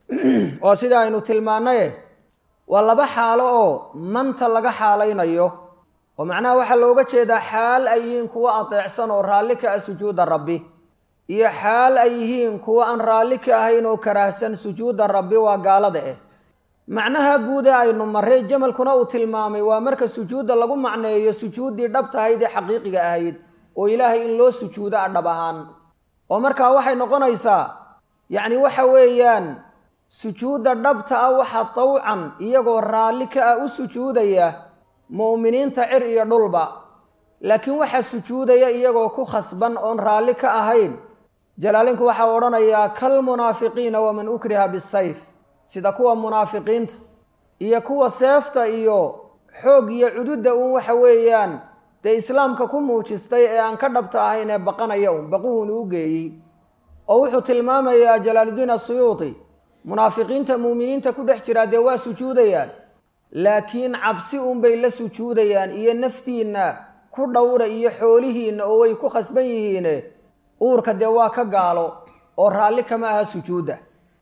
oo sida aynu tilmaanaye waa laba xaalo oo manta laga xaalaynayo oo macnaha waxaa looga jeedaa xaal ay yihiin kuwo adeecsan oo raalli ka ah sujuudda rabbi iyo xaal ay yihiin kuwo aan raalli ka ahayn oo karaahsan sujuudda rabbi waa gaalada eh macnaha guud ee aynu marray jamalkuna uu tilmaamay waa marka sujuudda lagu macneeyo sujuuddii dhabtahayd ee xaqiiqiga ahayd oo ilaahay in loo sujuudo a dhab ahaan oo markaa waxay noqonaysaa yacni waxa weeyaan sujuudda dhabta ah waxa tawcan iyagoo raalli ka ah u sujuudaya mu'miniinta cir iyo dhulba laakiin waxaa sujuudaya iyagoo ku khasban oon raalli ka ahayn jalaalinku waxaa odhanayaa kalmunaafiqiina waman ukriha bisayf sida kuwa munaafiqiinta iyo kuwa seefta iyo xoog iyo cududda uun waxa weeyaan dee islaamka ku muujistay ee aan ka dhabta ahayn ee baqanaya un baquhun u geeyey oo wuxuu tilmaamayaa jalaaluddiin asuyuuti munaafiqiinta muuminiinta ku dhex jiraa dee waa sujuudayaan laakiin cabsi unbay la sujuudayaan iyo naftiinna ku dhowra iyo xoolihiinna oo way ku khasban yihiine uurka dee waa ka gaalo oo raalli kama aha sujuudda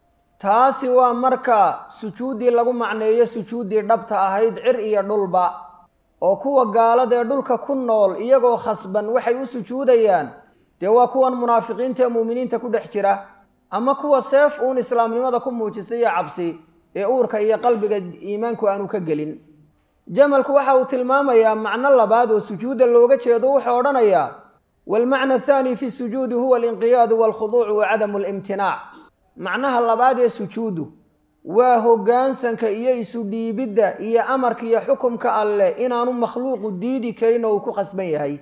taasi waa marka sujuuddii lagu macneeyo sujuuddii dhabta ahayd cir iyo dhulba oo kuwa gaaladee dhulka ku nool iyagoo khasban waxay u sujuudayaan dee waa kuwan munaafiqiinta ee muuminiinta ku dhex jira ama kuwa seef uun islaamnimada ku muujistay iyo cabsi ee uurka iyo qalbiga iimaanku aanu ka gelin jamalku waxa uu tilmaamayaa macno labaad oo sujuudda looga jeedo wuxuu odhanayaa waalmacna athaani fi sujuudi huwa alinqiyaadu waalkhuduucu wa cadamu alimtinaac macnaha labaad ee sujuuddu waa hoggaansanka iyo isu dhiibidda iyo amarka iyo xukumka alleh inaanu makhluuqu diidi karin oo uu ku khasban yahay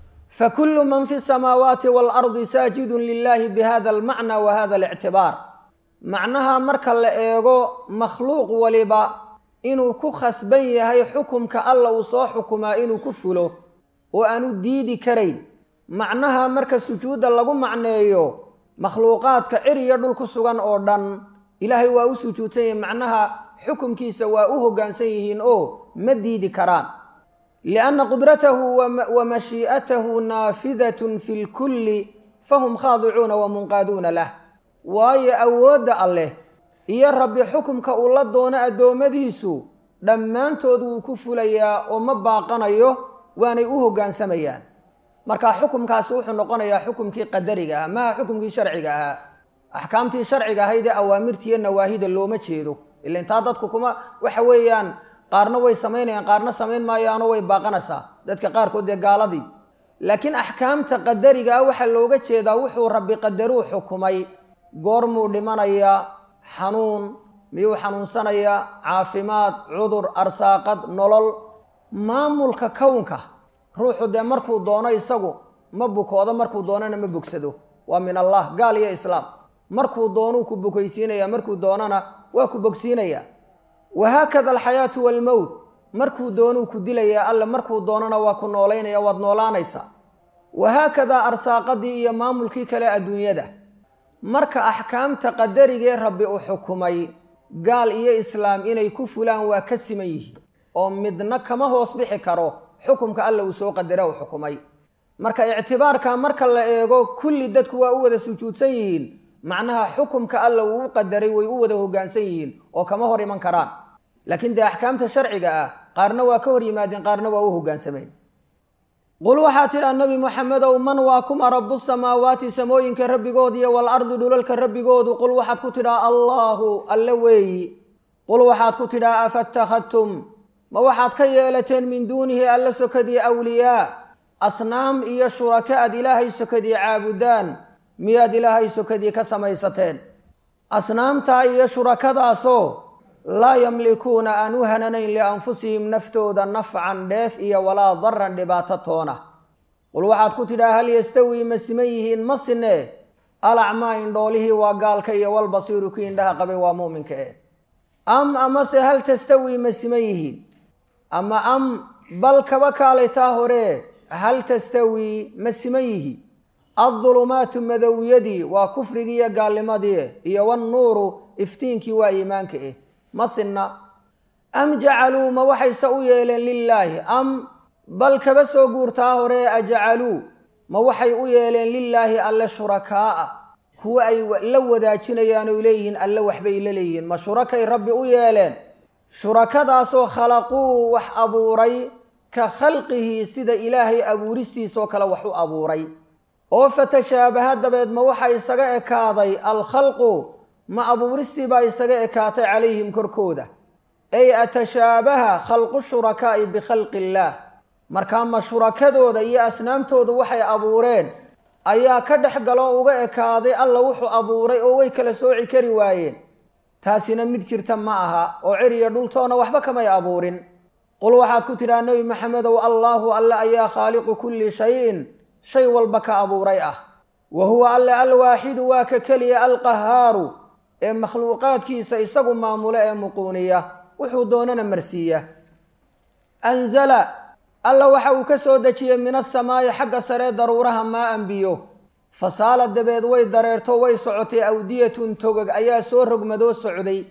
fakulu man fi samaawaati waalardi saajidun lilahi bihada almacna wa hada alictibaar macnaha marka la eego makhluuq waliba inuu ku khasban yahay xukumka alla uu soo xukumaa inuu ku fulo oo aanu diidi karayn macnaha marka sujuudda lagu macneeyo makhluuqaadka cir iyo dhul ku sugan oo dhan ilaahay waa u sujuudsan yihiin macnaha xukumkiisa waa u hoggaansan yihiin oo ma diidi karaan lianna qudratahu wa mashii'atahu naafidatun fi lkulli fahum khaadicuuna wa munqaaduuna lah waayo awoodda alleh iyo rabbi xukumka uu la doono addoommadiisu dhammaantood wuu ku fulayaa oo ma baaqanayo waanay u hoggaansamayaan marka xukumkaasi wuxuu noqonayaa xukumkii qadariga ahaa maaha xukumkii sharciga ahaa axkaamtii sharciga ahayd ee awaamirtiiyo nawaahida looma jeedo ila intaa dadku kuma waxa weeyaan qaarna way samaynayaan qaarna samayn maayaanoo way baaqanaysaa dadka qaarkood dee gaaladii laakiin axkaamta qadariga ah waxaa looga jeedaa wuxuu rabbi qadaruu xukumay goormuu dhimanayaa xanuun miyuu xanuunsanayaa caafimaad cudur arsaaqad nolol maamulka kownka ruuxu dee markuu doono isagu ma bukoodo markuu doonana ma bogsado waa min allah gaal iyo islaam markuu doonuu ku bukaysiinaya markuu doonana waa ku bogsiinaya wahaakada alxayaatu waalmowt markuu doonuu ku dilayaa alle markuu doonana waa ku noolaynaya waad noolaanaysaa wahaakadaa arsaaqadii iyo maamulkii kale adduunyada marka axkaamta qadarigee rabbi uu xukumay gaal iyo islaam inay ku fulaan waa ka siman yihiin oo midna kama hoos bixi karo xukumka alla uu soo qadara uu xukumay marka ictibaarka marka la eego kulli dadku waa u wada sujuudsan yihiin macnaha xukumka alla uu u qadaray way u wada hoggaansan yihiin oo kama hor iman karaan laakiin dee axkaamta sharciga ah qaarna waa ka hor yimaadeen qaarna waa u hoggaansameen qul waxaa tidhaa nebi moxamedow man waa kuma rabu samaawaati samooyinka rabbigood iyo waalardi dhulalka rabbigoodu qul waxaad ku tidhaa allaahu alle weeyi qul waxaad ku tidhaa afattakhadtum ma waxaad ka yeelateen min duunihi alla sokadii awliyaa asnaam iyo shuraka aad ilaahay sokadii caabudaan miyaad ilaahay sokadii ka samaysateen asnaamtaa iyo shurakadaasoo laa yamlikuuna aan u hananayn lianfusihim naftooda nafcan dheef iyo walaa daran dhibaato toona qul waxaad ku tidhaa hal yastawii ma siman yihiin ma sinee alacmaa indhoolihii waa gaalka iyo walbasiiru kii indhaha qabay waa muuminka e am amase hal tastawii ma siman yihiin ama am bal kaba kaalaytaa hore hal tastawii ma siman yihi addulumaatu madowyadii waa kufrigii iyo gaalnimadii iyo wannuuru iftiinkii waa iimaanka eh ma sinna am jacaluu ma waxayse u yeeleen lilaahi am bal kaba soo guurtaa hore ajacaluu ma waxay u yeeleen lilaahi alle shurakaa'a kuwa ay la wadaajinayaan oy leeyihiin alle waxbay la leeyihiin ma shurakay rabbi u yeeleen shurakadaasoo khalaquu wax abuuray ka khalqihi sida ilaahay abuuristiisoo kale wax u abuuray oo fatashaabaha dabeed ma waxa isaga ekaaday alkhalqu ma abuuristii baa isaga ekaatay calayhim korkooda ay atashaabaha khalqu shurakaa'i bikhalqi illaah markaa ma shurakadooda iyo asnaamtooda waxay abuureen ayaa ka dhex galoo uga ekaaday alla wuxuu abuuray oo way kala sooci kari waayeen taasina mid jirta ma aha oo cir iyo dhultoona waxba kamay abuurin qul waxaad ku tidhaha nebi maxamedow allaahu alle ayaa khaaliqu kulli shayin shay walba ka abuuray ah wa huwa alle alwaaxidu waa ka keliya alqahaaru ee makhluuqaadkiisa isagu maamulo ee muquuniya wuxuu doonana marsiiya anzala alla waxa uu ka soo dejiyey min asamaa'i xagga saree daruuraha maa an biyo fasaala dabeed way dareerto way socotay awdiyatun togog ayaa soo rogmadoo socday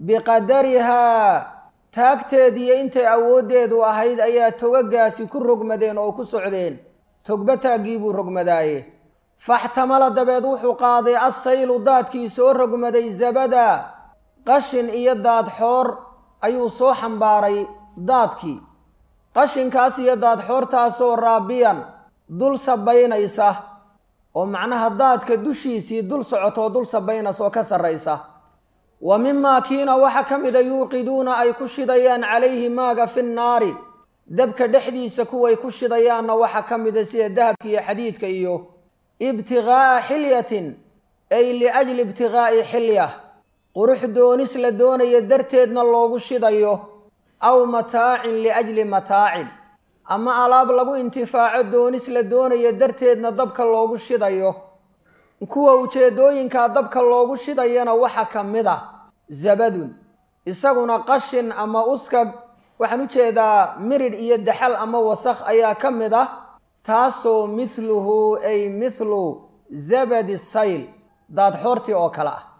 biqadarihaa taagteediiyo intay awooddeedu ahayd ayaa togagaasi ku rogmadeen oo ku socdeen togba taaggii buu rogmadaaye faxtamala dabeed wuxuu qaaday assaylu daadkii soo rogmaday zabada qashin iyo daadxoor ayuu soo xambaaray daadkii qashinkaas iyo daadxoortaasoo raabiyan dul sabaynaysa oo macnaha daadka dushiisii dul socotoo dul sabaynaysa oo ka sarraysa wa mimaa kiina waxa ka mida yuuqiduuna ay ku shidayaan calayhi maaga fi nnaari dabka dhexdiisa kuway ku shidayaanna waxa ka mida sida dahabka iyo xadiidka iyo ibtiqaa'a xilyatin ay liajli ibtiqaa'i xilya qurux doonis la doonayo darteedna loogu shidayo aw mataacin liajli mataacin ama alaab lagu intifaaco doonis la doonayo darteedna dabka loogu shidayo kuwa ujeedooyinkaa dabka loogu shidayana waxa ka mid a zabadun isaguna qashin ama uskag waxaan u jeedaa miridh iyo daxal ama wasakh ayaa ka mid ah taasoo mithluhu ay mithlu zabadi sayl daadxoortii oo kale ah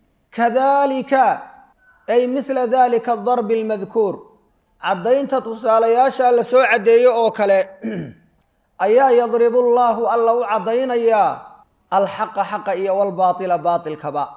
kadalika ay mithla dalika adarbi almadkuur caddaynta tusaalayaasha la soo caddeeyo oo kale ayaa yadribu llaahu alla u caddaynayaa alxaqa xaqa iyo walbaatila baatilkaba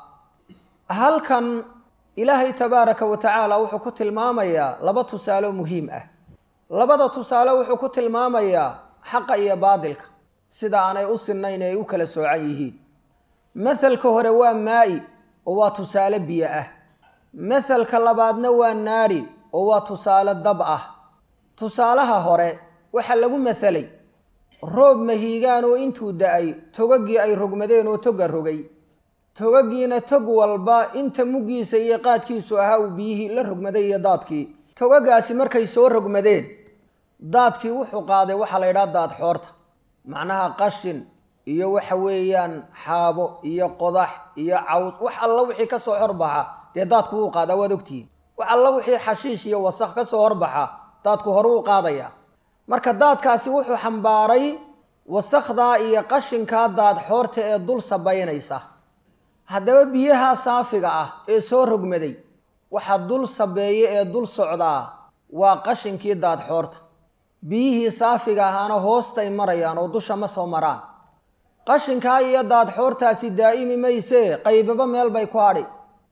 halkan ilaahay tabaaraka wa tacaala wuxuu ku tilmaamayaa laba tusaalo muhiim ah labada tusaale wuxuu ku tilmaamayaa xaqa iyo baatilka sida aanay u sinnayn ay u kala soocan yihiin mathalka hore waa maa'i oo waa tusaale biyo ah mathalka labaadna waa naari oo waa tusaale dab ah tusaalaha hore waxaa lagu mathalay roob mahiigaan oo intuu da-ay togagii ay rogmadeen oo toga rogay togagiina tog walba inta muggiisa iyo qaadkiisu ahaa uu biyihii la rogmaday iyo daadkii togagaasi markay soo rogmadeen daadkii wuxuu qaaday waxaa la yidhaha daad xoorta macnaha qashin iyo waxa weeyaan xaabo iyo qodax iyo caws wax alla wixii ka soo horbaxa dee daadku wuu qaadaa waad ogtihiin wax alla wixii xashiish iyo wasakh ka soo horbaxa daadku hore uu qaadayaa marka daadkaasi wuxuu xambaaray wasakhdaa iyo qashinkaa daad xoorta ee dul sabaynaysa haddaba biyaha saafiga ah ee soo rogmaday waxa dul sabeeye ee dul socdaa waa qashinkii daad xoorta biyihii saafiga ahaana hoostay marayaan oo dusha ma soo maraan qashinkaa iyo daad xoortaasi daa'imi maysee qaybaba meel bay ku hadhi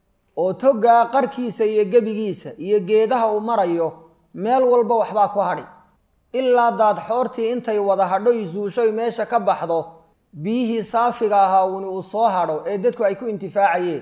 oo toggaa qarkiisa iyo gebigiisa iyo geedaha uu marayo meel walba waxbaa ku hadhi ilaa daad xoortii intay wada hadhoy zuushoy meesha ka baxdo biyihii saafiga ahaa uuni uu soo hadho ee dadku ay ku intifaacayeen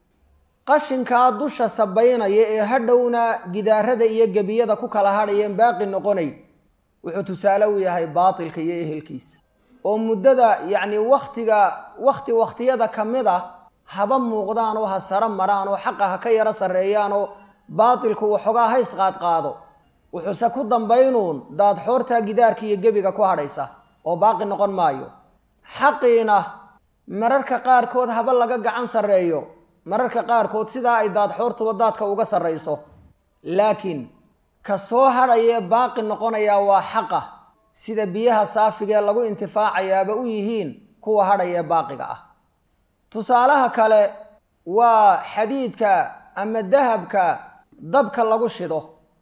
qashinkaa dusha sabaynaya ee hadhowna gidaarada iyo gebiyada ku kala hadhayeen baaqi noqonay wuxuu tusaale u yahay baatilka iyo ehelkiisa oo muddada yacni wakhtiga wakhti wakhtiyada ka mid a haba muuqdaan oo ha saro maraan oo xaqa ha ka yaro sarreeyaan oo baatilku waxoogaa ha isqaadqaado wuxuuse ku dambaynuun daad xoortaa gidaarka iyo gebiga ku hadhaysa oo baaqi noqon maayo xaqiina mararka qaarkood haba laga gacan sarreeyo mararka qaarkood sidaa ay daad xoortuba daadka uga sarrayso laakiin ka soo hadhayee baaqi noqonayaa waa xaqa sida biyaha saafigee lagu intifaacayaaba u yihiin kuwa hadhaya ee baaqiga ah tusaalaha kale waa xadiidka ama dahabka dabka lagu shido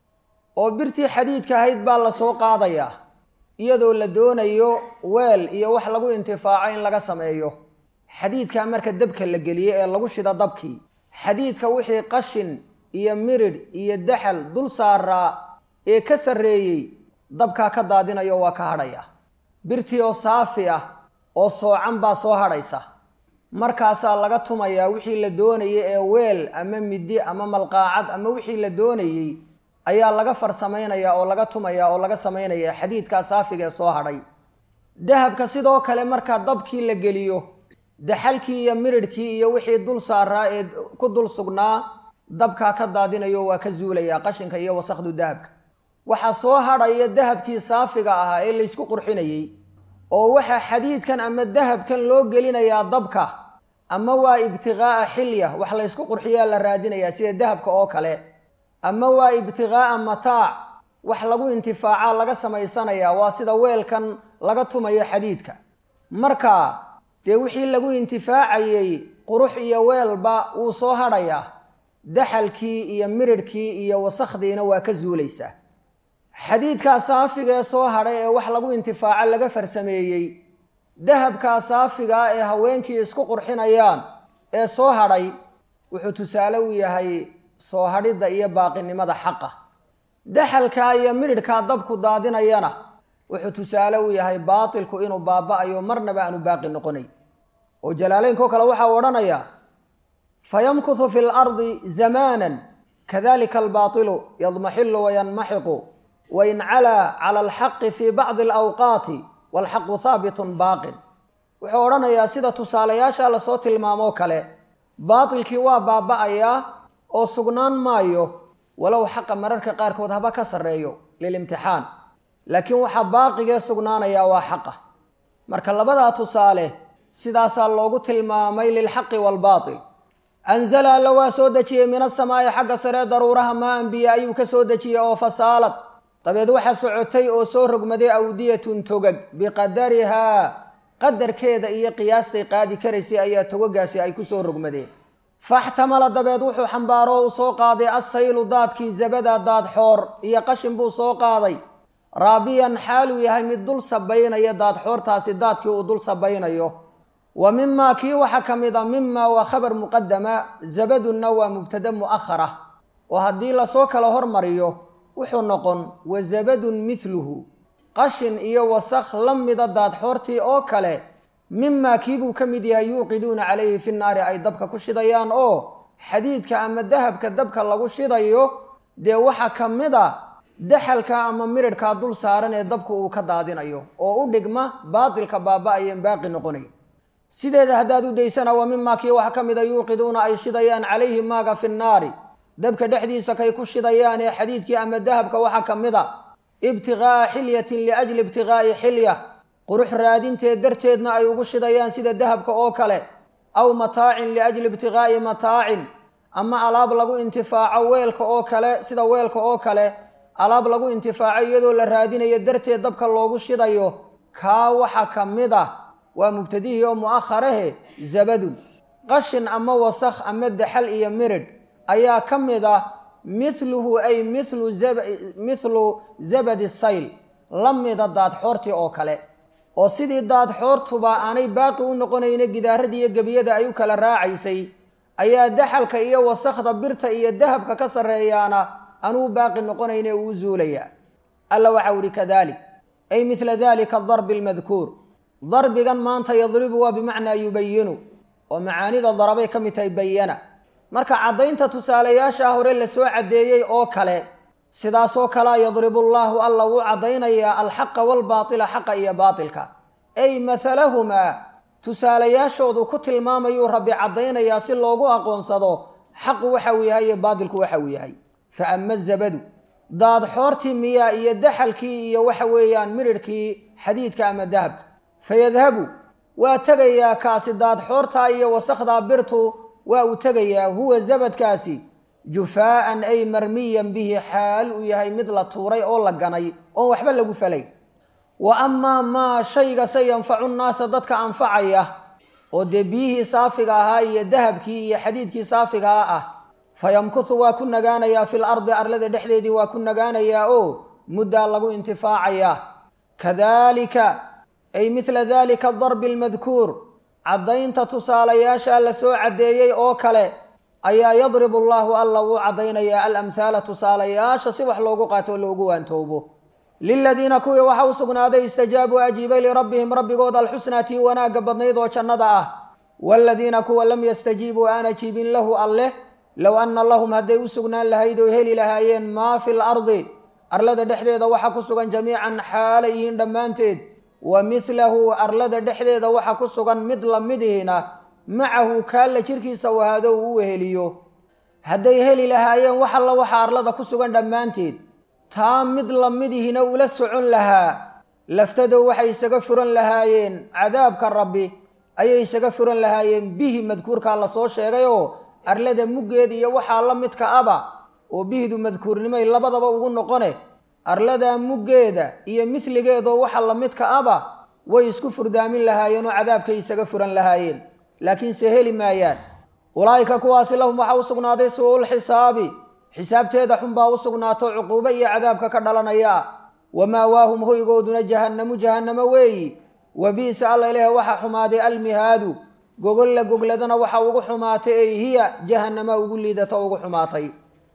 oo birtii xadiidka ahayd baa la soo qaadayaa iyadoo la doonayo weel iyo wax lagu intifaaco in laga sameeyo xadiidkaa marka dabka la geliye ee lagu shido dabkii xadiidka wixii qashin iyo miridh iyo daxal dul saaraa ee ka sarreeyey dabkaa ka daadinayo waa ka hadhaya birtii oo saafi ah oo soocan baa soo hadhaysa markaasaa laga tumayaa wixii la doonayay ee weel ama midi ama malqaacad ama wixii la doonayey ayaa laga farsamaynayaa oo laga tumayaa oo laga samaynayaa xadiidkaa saafiga ee soo hadhay dahabka sidoo kale markaa dabkii la geliyo daxalkii iyo miridhkii iyo wixii dul saaraa ee ku dul sugnaa dabkaa ka daadinayo waa ka zuulayaa qashinka iyo wasakdu dahabka waxaa soo hadhaya dahabkii saafiga ahaa ee laysku qurxinayey oo waxaa xadiidkan ama dahabkan loo gelinayaa dabka ama waa ibtiqaa'a xilya wax laysku qurxiyaa la raadinayaa sida dahabka oo kale ama waa ibtiqaa'a mataac wax lagu intifaaca laga samaysanayaa waa sida weelkan laga tumayo xadiidka marka dee wixii lagu intifaacayey qurux iyo weelba wuu soo hadhayaa daxalkii iyo miridhkii iyo wasakhdiina waa ka zuulaysaa xadiidkaa saafiga ee soo hadhay ee wax lagu intifaaco laga farsameeyey dahabkaa saafigaa ee haweenkii isku qurxinayaan ee soo hadhay wuxuu tusaale u yahay soo hadhidda iyo baaqinimada xaqa daxalkaa iyo midhidhkaa dabku daadinayana wuxuu tusaale u yahay baatilku inuu baaba-ayo marnaba aanu baaqi noqonayn oo jalaalaynkoo kale waxaa odhanayaa fayamkuthu fi lardi zamaanan kadalika albaatilu yadmaxilu wayanmaxiqu wain calaa cala alxaqi fii bacdi alawqaati walxaqu haabitun baaqin wuxuu odhanayaa sida tusaalayaasha lasoo tilmaamoo kale baatilkii waa baaba-ayaa oo sugnaan maayo walow xaqa mararka qaarkood haba ka sarreeyo lilimtixaan laakiin waxaa baaqigee sugnaanayaa waa xaqa marka labadaa tusaale sidaasaa loogu tilmaamay lilxaqi waalbaatil anzala alla waa soo dejiyey min asamaa'i xagga saree daruuraha maa anbiya ayuu ka soo dejiyey oo fasaalad dabeed waxaa socotay oo soo rogmaday awdiyatun togag biqadarihaa qadarkeeda iyo qiyaastay qaadi karaysay ayaa togagaasi ay ku soo rogmadeen faxtamala dabeed wuxuu xambaaro o u soo qaaday assaylu daadkii zabada daad xoor iyo qashin buu soo qaaday raabiyan xaaluu yahay mid dul sabaynaya daad xoortaasi daadkii uu dul sabaynayo wa mimaa kii waxaa ka mid a mima waa khabar muqadama zabadunna waa mubtada mu'ahara oo haddii lasoo kala hormariyo wuxuu noqon wa zabadun midluhu qashin iyo wasakh la mida daad xoortii oo kale mimaa kiibuu ka mid yahay yuuqiduuna calayhi fi naari ay dabka ku shidayaan oo xadiidka ama dahabka dabka lagu shidayo dee waxaa ka mid a daxalka ama miridhkaa dul saaran ee dabku uu ka daadinayo oo u dhigma baatilka baaba-ayeen baaqi noqonay sideeda haddaad u daysana wa mimaa kii waxaa ka mid a yuuqiduuna ay shidayaan calayhi maaga fi nnaari dabka dhexdiisa kay ku shidayaan ee xadiidkii ama dahabka waxaa ka mid a ibtiqaa'a xilyatin liajli ibtiqaa'i xilya qurux raadinteed darteedna ay ugu shidayaan sida dahabka oo kale aw mataacin liajli ibtiqaa'i mataacin ama alaab lagu intifaaco weelka oo kale sida weelka oo kale alaab lagu intifaaco iyadoo la raadinayo darteed dabka loogu shidayo kaa waxa ka mid ah waa mubtadihii oo mu'aharahe zabadun qashin ama wasakh ama daxal iyo miridh ayaa ka mid ah mithluhu ay mithlu mithlu zabadi sayl la mida daadxoortii oo kale oo sidii daadxoortuba aanay baaqi u noqonayna gidaaradii iyo gebiyada ay u kala raacaysay ayaa daxalka iyo wasakhda birta iyo dahabka ka sarreeyaana anuu baaqi noqonayne uu zuulayaa alla waxau ihi kadalik ay mithla dalika adarbi almadkuur darbigan maanta yadribu waa bimacnaa yubayinu oo macaanida darabay ka mid tahay bayana marka caddaynta tusaalayaasha hore lasoo caddeeyey oo kale sidaasoo kalea yadribu llaahu alla wuu caddaynayaa alxaqa waalbaatila xaqa iyo baatilka ay mathalahumaa tusaalayaashoodu ku tilmaamayuu rabbi caddaynayaa si loogu aqoonsado xaqu waxa uu yahay iyo baatilku waxa uu yahay fa ama zabadu daadxoortii miyaa iyo daxalkii iyo waxa weeyaan miridhkii xadiidka ama dahabka fayadhabu waa tegayaa kaasi daadxoortaa iyo wasakhdaa birtu waa uu tegayaa huwa zabadkaasi jufaa'an ay marmiyan bihi xaal uu yahay mid la tuuray oo la ganay oon waxba lagu falay wa amaa maa shayga se yanfacu nnaasa dadka anfacaya oo dee biyihii saafiga ahaa iyo dahabkii iyo xadiidkii saafigaa ah fayamkuthu waa ku nagaanayaa fil ardi arlada dhexdeedii waa ku nagaanayaa oo muddaa lagu intifaacayaa kadalika ay mithla dalika adarbi almadkuur caddaynta tusaalayaasha la soo caddeeyey oo kale ayaa yadribu allaahu alla wuu caddaynayaa alamhaala tusaalayaasha si wax loogu qaato oo loogu waantoobo liladiina kuwii waxa u sugnaaday istajaabuu ajiibay lirabbihim rabbigood alxusnaa tii wanaagga badnayd oo jannada ah waaladiina kuwa lam yastajiibuu aan ajiibin lahu alleh low anna lahum hadday u sugnaan lahayd oo heli lahaayeen maa fi lardi arlada dhexdeeda waxa ku sugan jamiican xaalay yihiin dhammaanteed wa midlahu arlada dhexdeeda waxa ku sugan mid lamidihina macahu kaalla jirkiisa wahaado uu u weheliyo hadday heli lahaayeen wax alla waxa arlada ku sugan dhammaanteed taa mid lamidihina ula socon lahaa laftadow waxay isaga furan lahaayeen cadaabka rabbi ayay isaga furan lahaayeen bihi madkuurkaa lasoo sheegay oo arlada muggeed iyo waxaa la midka aba oo bihdu madkuurnimay labadaba ugu noqone arladaa muggeeda iyo midligeedoo waxa la midka aba way isku furdaamin lahaayeen oo cadaabkay isaga furan lahaayeen laakiinse heli maayaan ulaa'ika kuwaasi lahum waxaa u sugnaaday suu-ul xisaabi xisaabteeda xunbaa u sugnaato cuquubo iyo cadaabka ka dhalanaya wamaawaahum hoygooduna jahannamu jahannamo weeyi wabi'sa alla ilaah waxaa xumaaday almihaadu gogolla gogladana waxa ugu xumaatay ey hiya jahannama ugu liidato ugu xumaatay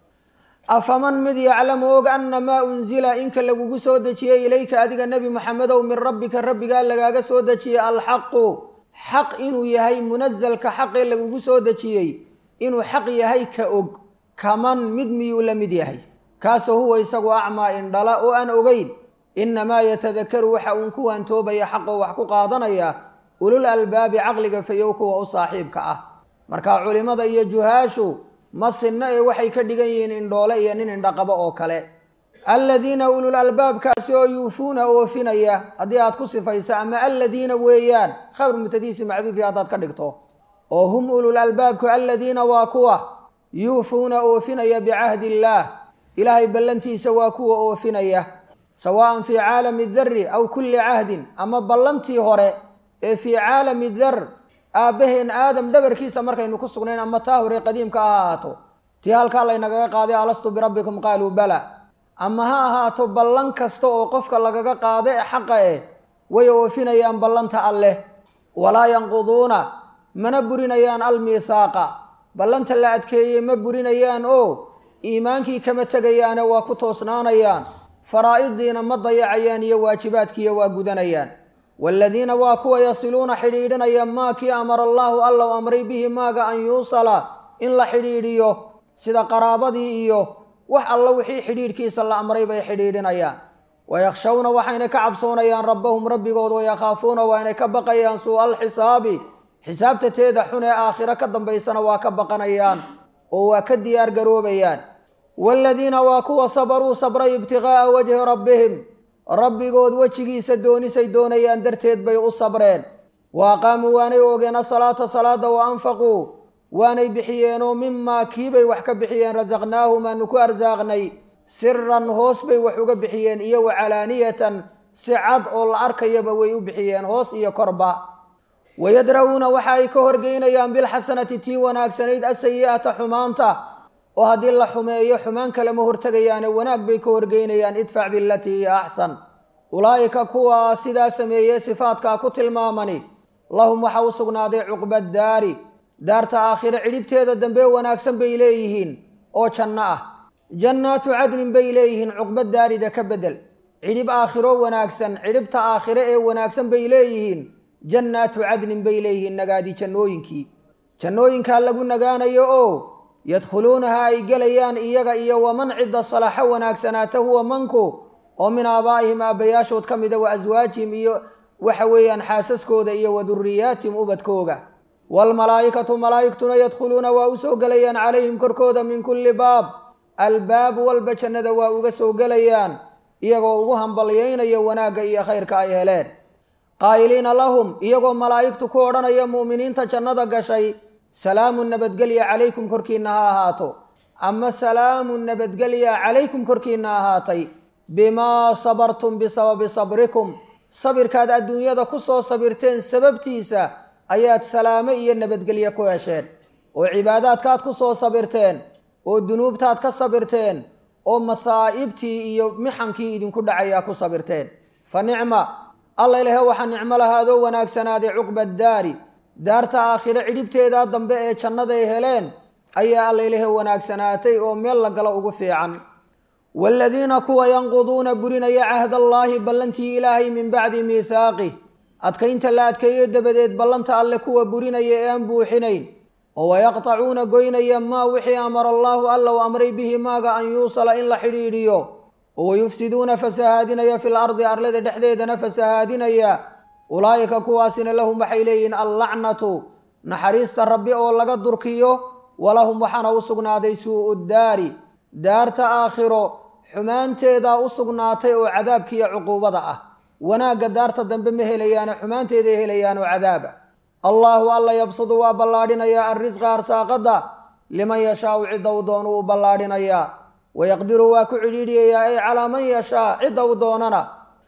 afaman mid yaclamu og ana maa unzila inka lagugu soo dejiyey ilayka adiga nebi moxamedow min rabbika rabbigaa lagaaga soo dejiyey alxaqu xaq inuu yahay munasalka xaqee lagugu soo dejiyey inuu xaq yahay ka og kaman mid miyuu la mid yahay kaasoo huwa isagu acmaa indhala oo aan ogeyn innamaa yatadakaru waxa uun ku waantoobaya xaqoo wax ku qaadanaya ulul albaabi caqliga fayow kuwa u saaxiibka ah marka culimmada iyo juhaashu ma sinna ee waxay ka dhigan yihiin indhoole iyo nin indhaqabo oo kale alladiina ulul albaabkaasi oo yuufuuna oofinaya haddii aad ku sifayso ama alladiina weeyaan khabr mutadiisi macduufi haddaad ka dhigto oo hum ulul albaabku alladiina waa kuwa yuufuuna oofinaya bicahdi illaah ilaahay ballantiisa waa kuwa oofinaya sawaa'an fii caalami darri aw kulli cahdin ama ballantii hore ee fii caalami dar aabbaheen aadam dhabarkiisa markaynu ku sugnayn ama taa hore qadiimka ha ahaato tii halkaa laynagaga qaaday alastu birabbikum qaaluu bala ama ha ahaato ballan kasta oo qofka lagaga qaado ee xaqa eh way oofinayaan ballanta alleh walaa yanquduuna mana burinayaan almiithaaqa ballanta la adkeeyey ma burinayaan oo iimaankii kama tegayaane waa ku toosnaanayaan faraa'idiina ma dayacayaan iyo waajibaadkiiyo waa gudanayaan waaladiina waa kuwa yasiluuna xidhiidhinaya maa kii amara allaahu allow amray bihi maaga an yuusala in la xidhiidhiyo sida qaraabadii iyo wax alla wixii xidhiidhkiisa la amray bay xidhiidhinayaan wayakhshawna waxayna ka cabsoonayaan rabbahum rabbigood wayakhaafuuna waynay ka baqayaan suu'a alxisaabi xisaabta teeda xun ee aakhiro ka dambaysana waa ka baqanayaan oo waa ka diyaar garoobayaan waaladiina waa kuwa sabaruu sabray ibtiqaa'a wajhi rabbihim rabbigood wejigiisa doonisay doonayaan darteed bay u sabreen wa aqaamuu waanay oogeen asalaata salaada wa anfaquu waanay bixiyeenoo mimaa kiibay wax ka bixiyeen rasaqnaahum aanu ku arsaaqnay siran hoos bay wax uga bixiyeen iyo wa calaaniyatan si cad oo la arkayaba way u bixiyeen hoos iyo korba wayadra'uuna waxa ay ka horgeynayaan bilxasanati tii wanaagsanayd asayi'ata xumaanta oo haddii la xumeeyo xumaan kalema hortegayaane wanaag bay ka horgeynayaan idfac bilatii hiya axsan ulaa'ika kuwaa sidaa sameeyey sifaadkaa ku tilmaamani lahum waxa u sugnaaday cuqba daari daarta aakhire cidhibteeda dambe wanaagsan bay leeyihiin oo janno ah jannaatu cadnin bay leeyihiin cuqba daarida ka bedel cidhib aakhiro wanaagsan cidhibta aakhire ee wanaagsan bay leeyihiin jannaatu cadnin bay leeyihiin nagaadi jannooyinkii jannooyinkaa lagu nagaanayo oo yadkhuluunaha ay gelayaan iyaga iyo waman cidda salaaxo wanaagsanaata huwa manku oo min aabaa'ihim aabbayaashood ka mida wa aswaajihim iyo waxa weeyaan xaasaskooda iyo wa duriyaatihim ubadkooga waalmalaa'ikatu malaa'igtuna yadkhuluuna waa u soo gelayaan calayhim korkooda min kulli baab albaab walba jannada waa uga soo gelayaan iyagoo ugu hambalyaynaya wanaagga iyo khayrka ay heleen qaa'iliina lahum iyagoo malaa'igtu ku odhanaya mu'miniinta jannada gashay salaamun nabadgelya calaykum korkiinna ha ahaato ama salaamun nabadgelya calaykum korkiinna ahaatay bimaa sabartum bisababi sabrikum sabirkaad adduunyada ku soo sabirteen sababtiisa ayaad salaamo iyo nabadgelye ku hesheen oo cibaadaadkaad ku soo sabirteen oo dunuubtaad ka sabirteen oo masaa'ibtii iyo mixankii idinku dhacayaa ku sabirteen fa nicma alla ilahe waxaa nicmo lahaadoo wanaagsanaaday cuqba daari daarta aakhire cidhibteedaa dambe ee jannaday heleen ayaa alla ilahe wanaagsanaatay oo meel la galo ugu fiican waaladiina kuwa yanquduuna burinaya cahdallaahi ballantii ilaahay min bacdi miithaaqih adkaynta la adkeeyo dabadeed ballanta alle kuwa burinaya ee aan buuxinayn oo wayaqtacuuna goynaya maa wixii amara allaahu alla u amray bihi maaga an yuusala in la xidhiidhiyo oo wayufsiduuna fasahaadinaya fil ardi arlada dhexdeedana fasahaadinaya ulaa'ika kuwaasina lahum waxay leeyihiin allacnatu naxariista rabbi oo laga durkiyo walahum waxaana u sugnaaday suu'u daari daarta aakhiro xumaanteedaa u sugnaatay oo cadaabkiiyo cuquubada ah wanaagga daarta dambe ma helayaane xumaanteeday helayaan oo cadaaba allaahu alla yabsudu waa ballaadhinayaa arrisqa arsaaqadda liman yashaau cidda u doonuu u ballaadhinayaa wayaqdiru waa ku cidhiidhiyayaa ay calaa man yashaa cidda u doonana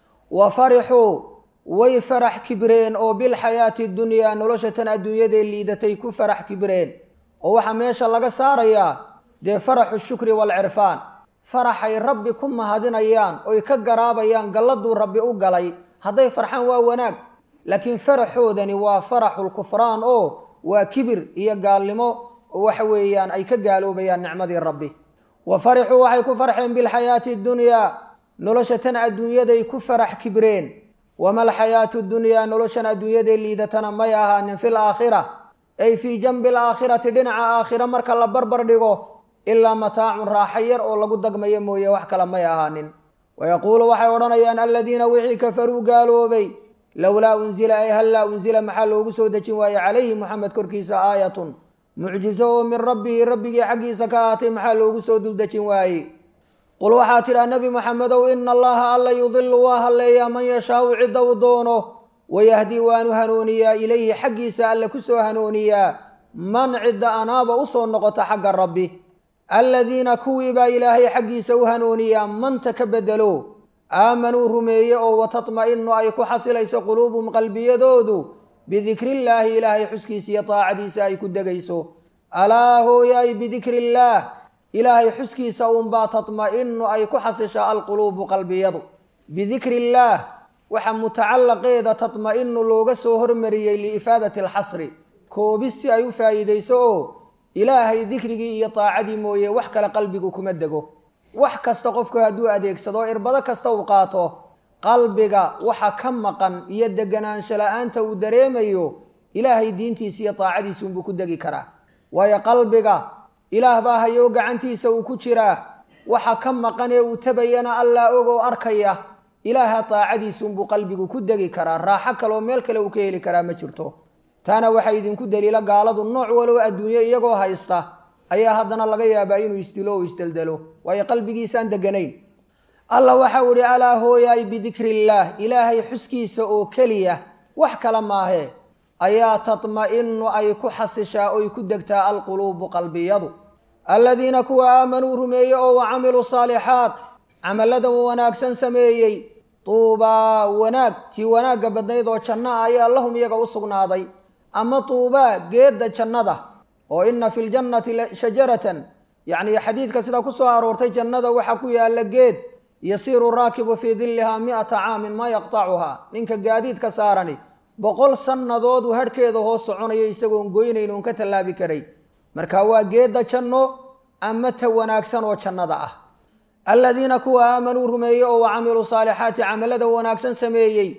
wa farixuu way farax kibreen oo bilxayaati dunyaa nolosha tan adduunyadee liidatay ku farax kibreen oo waxaa meesha laga saarayaa dee faraxu shukri waalcirfaan faraxay rabbi ku mahadinayaan oy ka garaabayaan galladuu rabbi u galay hadday farxaan waa wanaag laakiin faraxoodani waa faraxulkufraan oo waa kibir iyo gaalnimo oo waxa weeyaan ay ka gaaloobayaan nicmadii rabbi wa farixuu waxay ku farxeen bilxayaati dunyaa nolosha tan adduunyaday ku farax kibreen wama alxayaatu dunyaa noloshan adduunyadee liidatana may ahaanin fil aakhira ay fii janbi alaakhirati dhinaca aakhira marka la barbar dhigo ilaa mataacun raaxa yar oo lagu dagmayo mooye wax kale may ahaanin wayaquulu waxay odhanayaan aladiina wixii kafaruu gaaloobay lowlaa unzila ay hallaa unzila maxaa loogu soo dejin waaye calayhi moxamed korkiisa aayatun mucjiso oo min rabbihi rabbigii xaggiisa ka ahaatay maxaa loogu soo duldejin waaye qul waxaa tidhaa nebi moxamedow ina allaha alla yudilu waa halleeyaa man yashaau cidda u doono wayahdii waanu hanuuniyaa ilayhi xaggiisa alle ku soo hanuuniyaa man cidda anaaba usoo noqota xagga rabbi aladiina kuwii baa ilaahay xaggiisa u hanuuniyaa manta ka bedelo aamanuu rumeeye oo watatma'inu ay ku xasilayso quluubuhum qalbiyadoodu bidikriillaahi ilaahay xuskiisa iyo taacadiisa ay ku degayso alaa hooyaay bidikriillaah ilaahay xuskiisa uunbaa tatma'inu ay ku xasishaa alquluubu qalbiyadu bidikriillaah waxaa mutacallaqeeda tatma'inu looga soo hormariyey liifaadati alxasri koobis si ay u faa'iidayso oo ilaahay dikrigii iyo taacadii mooye wax kale qalbigu kuma dego wax kasta qofku hadduu adeegsado irbado kasta uu qaato qalbiga waxa ka maqan iyo deganaansho la-aanta uu dareemayo ilaahay diintiisa iyo taacadiisa unbuu ku degi karaa waayo qalbiga ilaah baa hayoo gacantiisa uu ku jiraa waxa ka maqan ee uu tabayana allaa og oo arkaya ilaaha taacadiisa unbuu qalbigu ku degi karaa raaxo kaleoo meel kale uu ka heli karaa ma jirto taana waxaa idinku daliila gaaladu nooc walow adduunye iyagoo haysta ayaa haddana laga yaabaa inuu isdilo oo isdeldelo waayo qalbigiisaan deganayn alla waxau idhi alaa hooyaay bidikriillaah ilaahay xuskiisa oo keliya wax kale maahee ayaa tatma'inu ay ku xasishaa oy ku degtaa alquluubu qalbiyadu aladiina kuwa aamanuu rumeeye oo wa camiluu saalixaat camalladan wanaagsan sameeyey tuubaa wanaag tii wanaagga badnayd oo janno ah ayaa lahum iyaga u sugnaaday ama tuubaa geedda jannada oo ina fi ljannati shajaratan yacni xadiidka sidaa ku soo aroortay jannada waxaa ku yaalla geed yasiiru raakibu fii dillihaa mi'ata caamin maa yaqtacuhaa ninka gaadiidka saarani boqol sannadood uu hadhkeeda hoos soconayo isagoon goynayn oon ka tallaabi karay marka waa geedda janno ama ta wanaagsan oo jannada ah aladiina kuwa aamanuu rumeeye oo wa camiluu saalixaati camalada wanaagsan sameeyey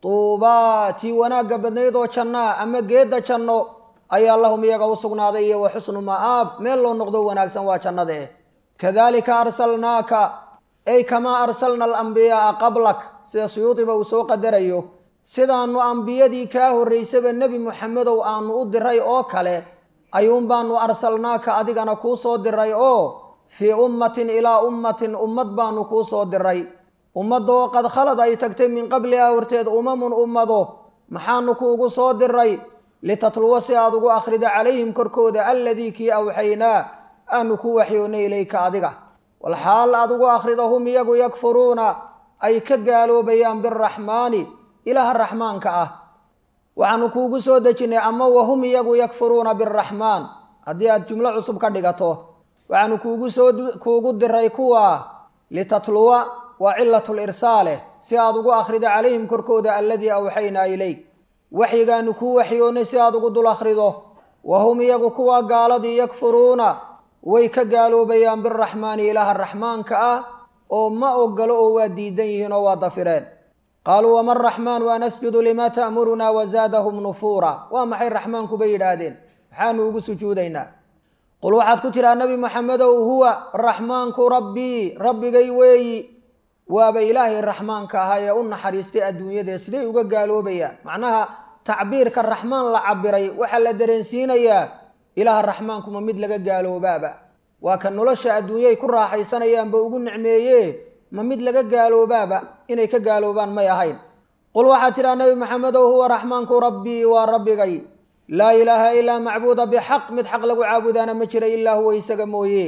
tuubaa tii wanaagga badnayd oo jannaa ama geedda janno ayaa lahum iyaga u sugnaaday iyo wa xusnu ma'aab meel loo noqdo wanaagsan waa jannada eh kadalika arsalnaaka ay kamaa arsalna alambiyaaa qablak sida suyuudiba uu soo qadarayo sidaanu ambiyadii kaa horraysaba nebi muxamedow aanu u diray oo kale ayuun baanu arsalnaaka adigana kuu soo diray oo fii ummatin ilaa ummatin ummad baanu kuu soo diray ummadoo qad khalad ay tagtay min qablihaa horteed umamun ummado maxaanu kuugu soo diray litatluwa si aad ugu akhrido calayhim korkooda alladii kii awxaynaa aanu ku waxyoonnay ilayka adiga walxaal aad ugu akhrido hum iyagu yakfuruuna ay ka gaaloobayaan biraxmaani ilaaha raxmaanka ah waxaanu kuugu soo dejinnay ama wahum iyagu yakfuruuna biraxmaan haddii aad jumlo cusub ka dhigato waxaanu kuugu soo kuugu diray kuwa litatluwa waa cilatul irsaale si aad ugu akhrido calayhim korkooda alladii awxaynaa ilayk waxyigaanu kuu waxyoonnay si aad ugu dul akhrido wa hum iyagu kuwa gaaladii yakfuruuna way ka gaaloobayaan biraxmaani ilaaha raxmaanka ah oo ma ogolo oo waa diidan yihiin oo waa dafireen qaaluu wama raxmaanu an asjudu limaa ta'murunaa wazaadahum nufuura waa maxay raxmaanku bay yidhaahdeen maxaanu ugu sujuudaynaa qul waxaad ku tidhaha nebi moxamedow huwa raxmaanku rabbii rabbigay weeyi waaba ilaahay raxmaanka ahaa ee u naxariistay adduunyadee siday uga gaaloobayaan macnaha tacbiirka raxmaan la cabiray waxaa la dareensiinayaa ilaaha raxmaankuma mid laga gaaloobaaba waa ka nolosha adduunyay ku raaxaysanayaanba ugu nicmeeye ma mid laga gaaloobaaba inay ka gaaloobaan may ahayn qul waxaad tidhaha nebi maxamedow huwa raxmaanku rabbii waa rabbigay laa ilaaha ilaa macbuuda bixaq mid xaq lagu caabudaana ma jira ilaa huwa isaga mooye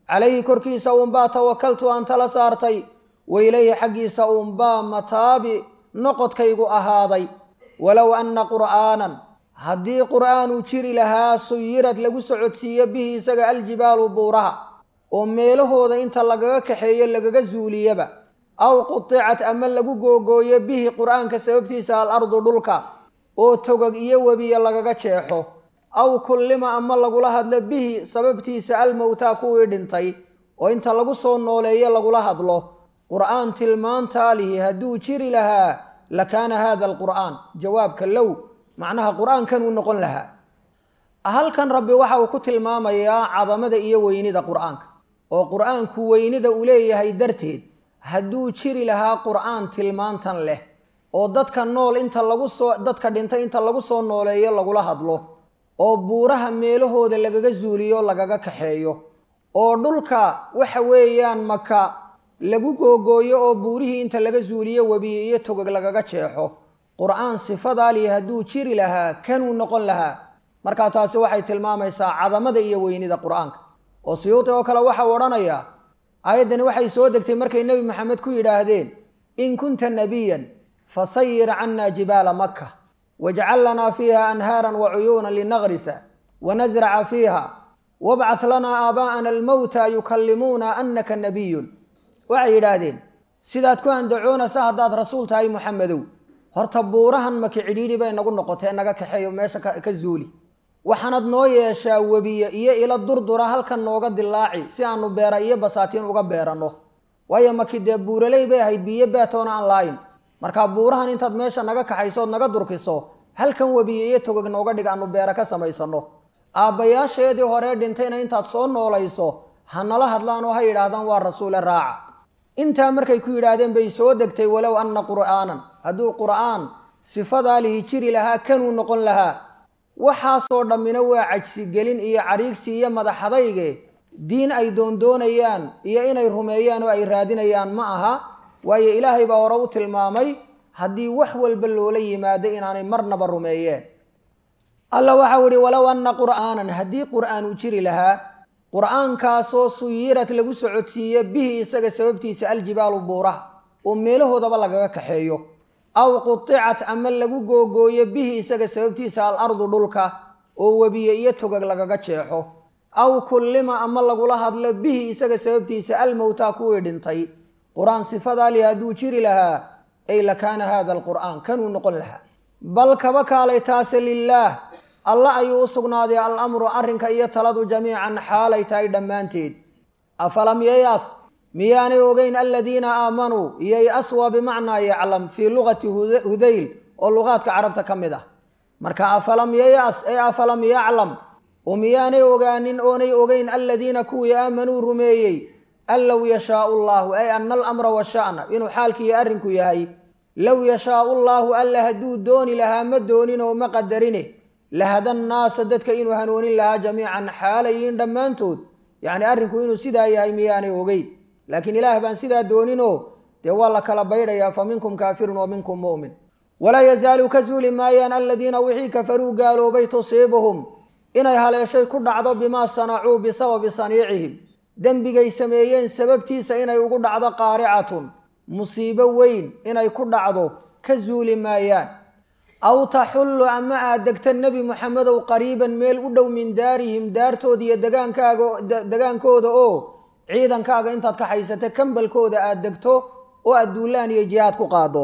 calayhi korkiisa uunbaa tawakaltu aan tala saartay wailayhi xaggiisa uunbaa mataabi noqodkaygu ahaaday walow anna qur'aanan haddii qur'aanuu jiri lahaa suyirad lagu socodsiiyo bihi isaga aljibaalu buuraha oo meelahooda inta lagaga kaxeeyo lagaga zuuliyaba aw qudicat ama lagu googooyo bihi qur'aanka sababtiisa alardu dhulka oo togog iyo webiya lagaga jeexo aw kullima ama lagula hadlo bihi sababtiisa almowtaa kuwii dhintay oo inta lagu soo nooleeyo lagula hadlo qur'aan tilmaantaa lihi hadduu jiri lahaa lakaana hada alqur'aan jawaabka low macnaha qur'aankanuu noqon lahaa halkan rabbi waxa uu ku tilmaamayaa cadamada iyo weynida qur'aanka oo qur'aanku weynida uu leeyahay darteed hadduu jiri lahaa qur'aan tilmaantan leh oo dadka nool inta lagu soo dadka dhintay inta lagu soo nooleeyo lagula hadlo oo buuraha meelahooda lagaga zuuliyo lagaga kaxeeyo oo dhulka waxa weeyaan maka lagu googooyo oo buurihii inta laga zuuliyo webiye iyo togog lagaga jeexo qur'aan sifadaalihi hadduu jiri lahaa kanuu noqon lahaa markaa taasi waxay tilmaamaysaa cadamada iyo weynida qur'aanka oo siyuuti oo kale waxau odhanayaa aayaddani waxay soo degtay markay nebi maxamed ku yidhaahdeen in kunta nabiyan fasayir cannaa jibaala maka wajcal lanaa fiiha anhaaran wa cuyuunan linagrisa wanasraca fiiha wabcah lanaa aabaa'ana almowta yukallimuuna annaka nabiyun waxay yidhaahdeen sidaad ku andacoonaysa haddaad rasuul tahay muxamedow horta buurahan maki cidhiidhi bay nagu noqotee naga kaxeeyo meesha ka zuuli waxaanad noo yeeshaa webiye iyo ilo durdura halkan nooga dilaaci si aanu beera iyo basaatiin uga beeranno waayo maki dee buuraley bay ahayd biyo beetoona aan laayin markaa buurahan intaad meesha naga kaxaysood naga durkiso halkan webiye iyo togog nooga dhig aanu beera ka samaysanno aabbayaasheedii horee dhintayna intaad soo noolayso ha nala hadlaan oo ha yidhaahdaan waa rasuule raaca intaa markay ku yidhaahdeen bay soo degtay walow anna qur'aanan hadduu qur'aan sifadaa lihi jiri lahaa kanuu noqon lahaa waxaasoo dhammina waa cajsigelin iyo cariigsi iyo madaxadayge diin ay doondoonayaan iyo inay rumeeyaan oo ay raadinayaan ma aha waayo ilaahay baa hore u tilmaamay haddii wax walba loola yimaado inaanay marnaba rumeeyeen alla waxau ihi walow anna qur'aanan haddii qur'aan uu jiri lahaa qur'aankaasoo suyirad lagu socodsiiyo bihi isaga sababtiisa aljibaalu buuraha oo meelahoodaba lagaga kaxeeyo aw qudicat ama lagu googooyo bihi isaga sababtiisa alardu dhulka oo webiye iyo togag lagaga jeexo aw kullima ama lagula hadlo bihi isaga sababtiisa almowtaa kuwii dhintay qur-aan sifadaali hadduu jiri lahaa ay lakaana hada alqur'aan kanuu noqon lahaa bal kaba kaalay taase lilaah alla ayuu u sugnaaday alamru arrinka iyo taladu jamiican xaalay tahay dhammaanteed afalam yayaas miyaanay ogeyn aladiina aamanuu yay-as waa bimacnaa yaclam fii luqati hudayl oo luqaadka carabta ka mid ah marka afalam yayas ee afalam yaclam oo miyaanay ogaanin oonay ogeyn aladiina kuwii aamanuu rumeeyey an low yashaau llaahu ay ana alamra washa'na inuu xaalkiiyo arrinku yahay low yashaau llaahu alla hadduu dooni lahaa ma doonin oo ma qadarine lahada nnaasa dadka inuu hanuunin lahaa jamiican xaalayiin dhammaantood yacni arrinku inuu sidaa yahay miyaanay ogeyn laakiin ilaah baan sidaa dooninoo dee waa la kala baydhayaa fa minkum kaafirun wa minkum mu'min walaa yazaalu ka zuuli maayaan aladiina wixii kafaruu gaaloobay tusiibuhum inay haleeshay ku dhacdo bimaa sanacuu bisababi saniicihim dembigay sameeyeen sababtiisa inay ugu dhacdo qaaricatun musiibo weyn inay ku dhacdo ka zuuli maayaan aw taxullu ama aad degta nebi moxamedow qariiban meel u dhow min daarihim daartooda iyo degaankaaga degaankooda oo ciidankaaga intaad ka haysata kambalkooda aad degto oo aad duulaan iyo jihaad ku qaado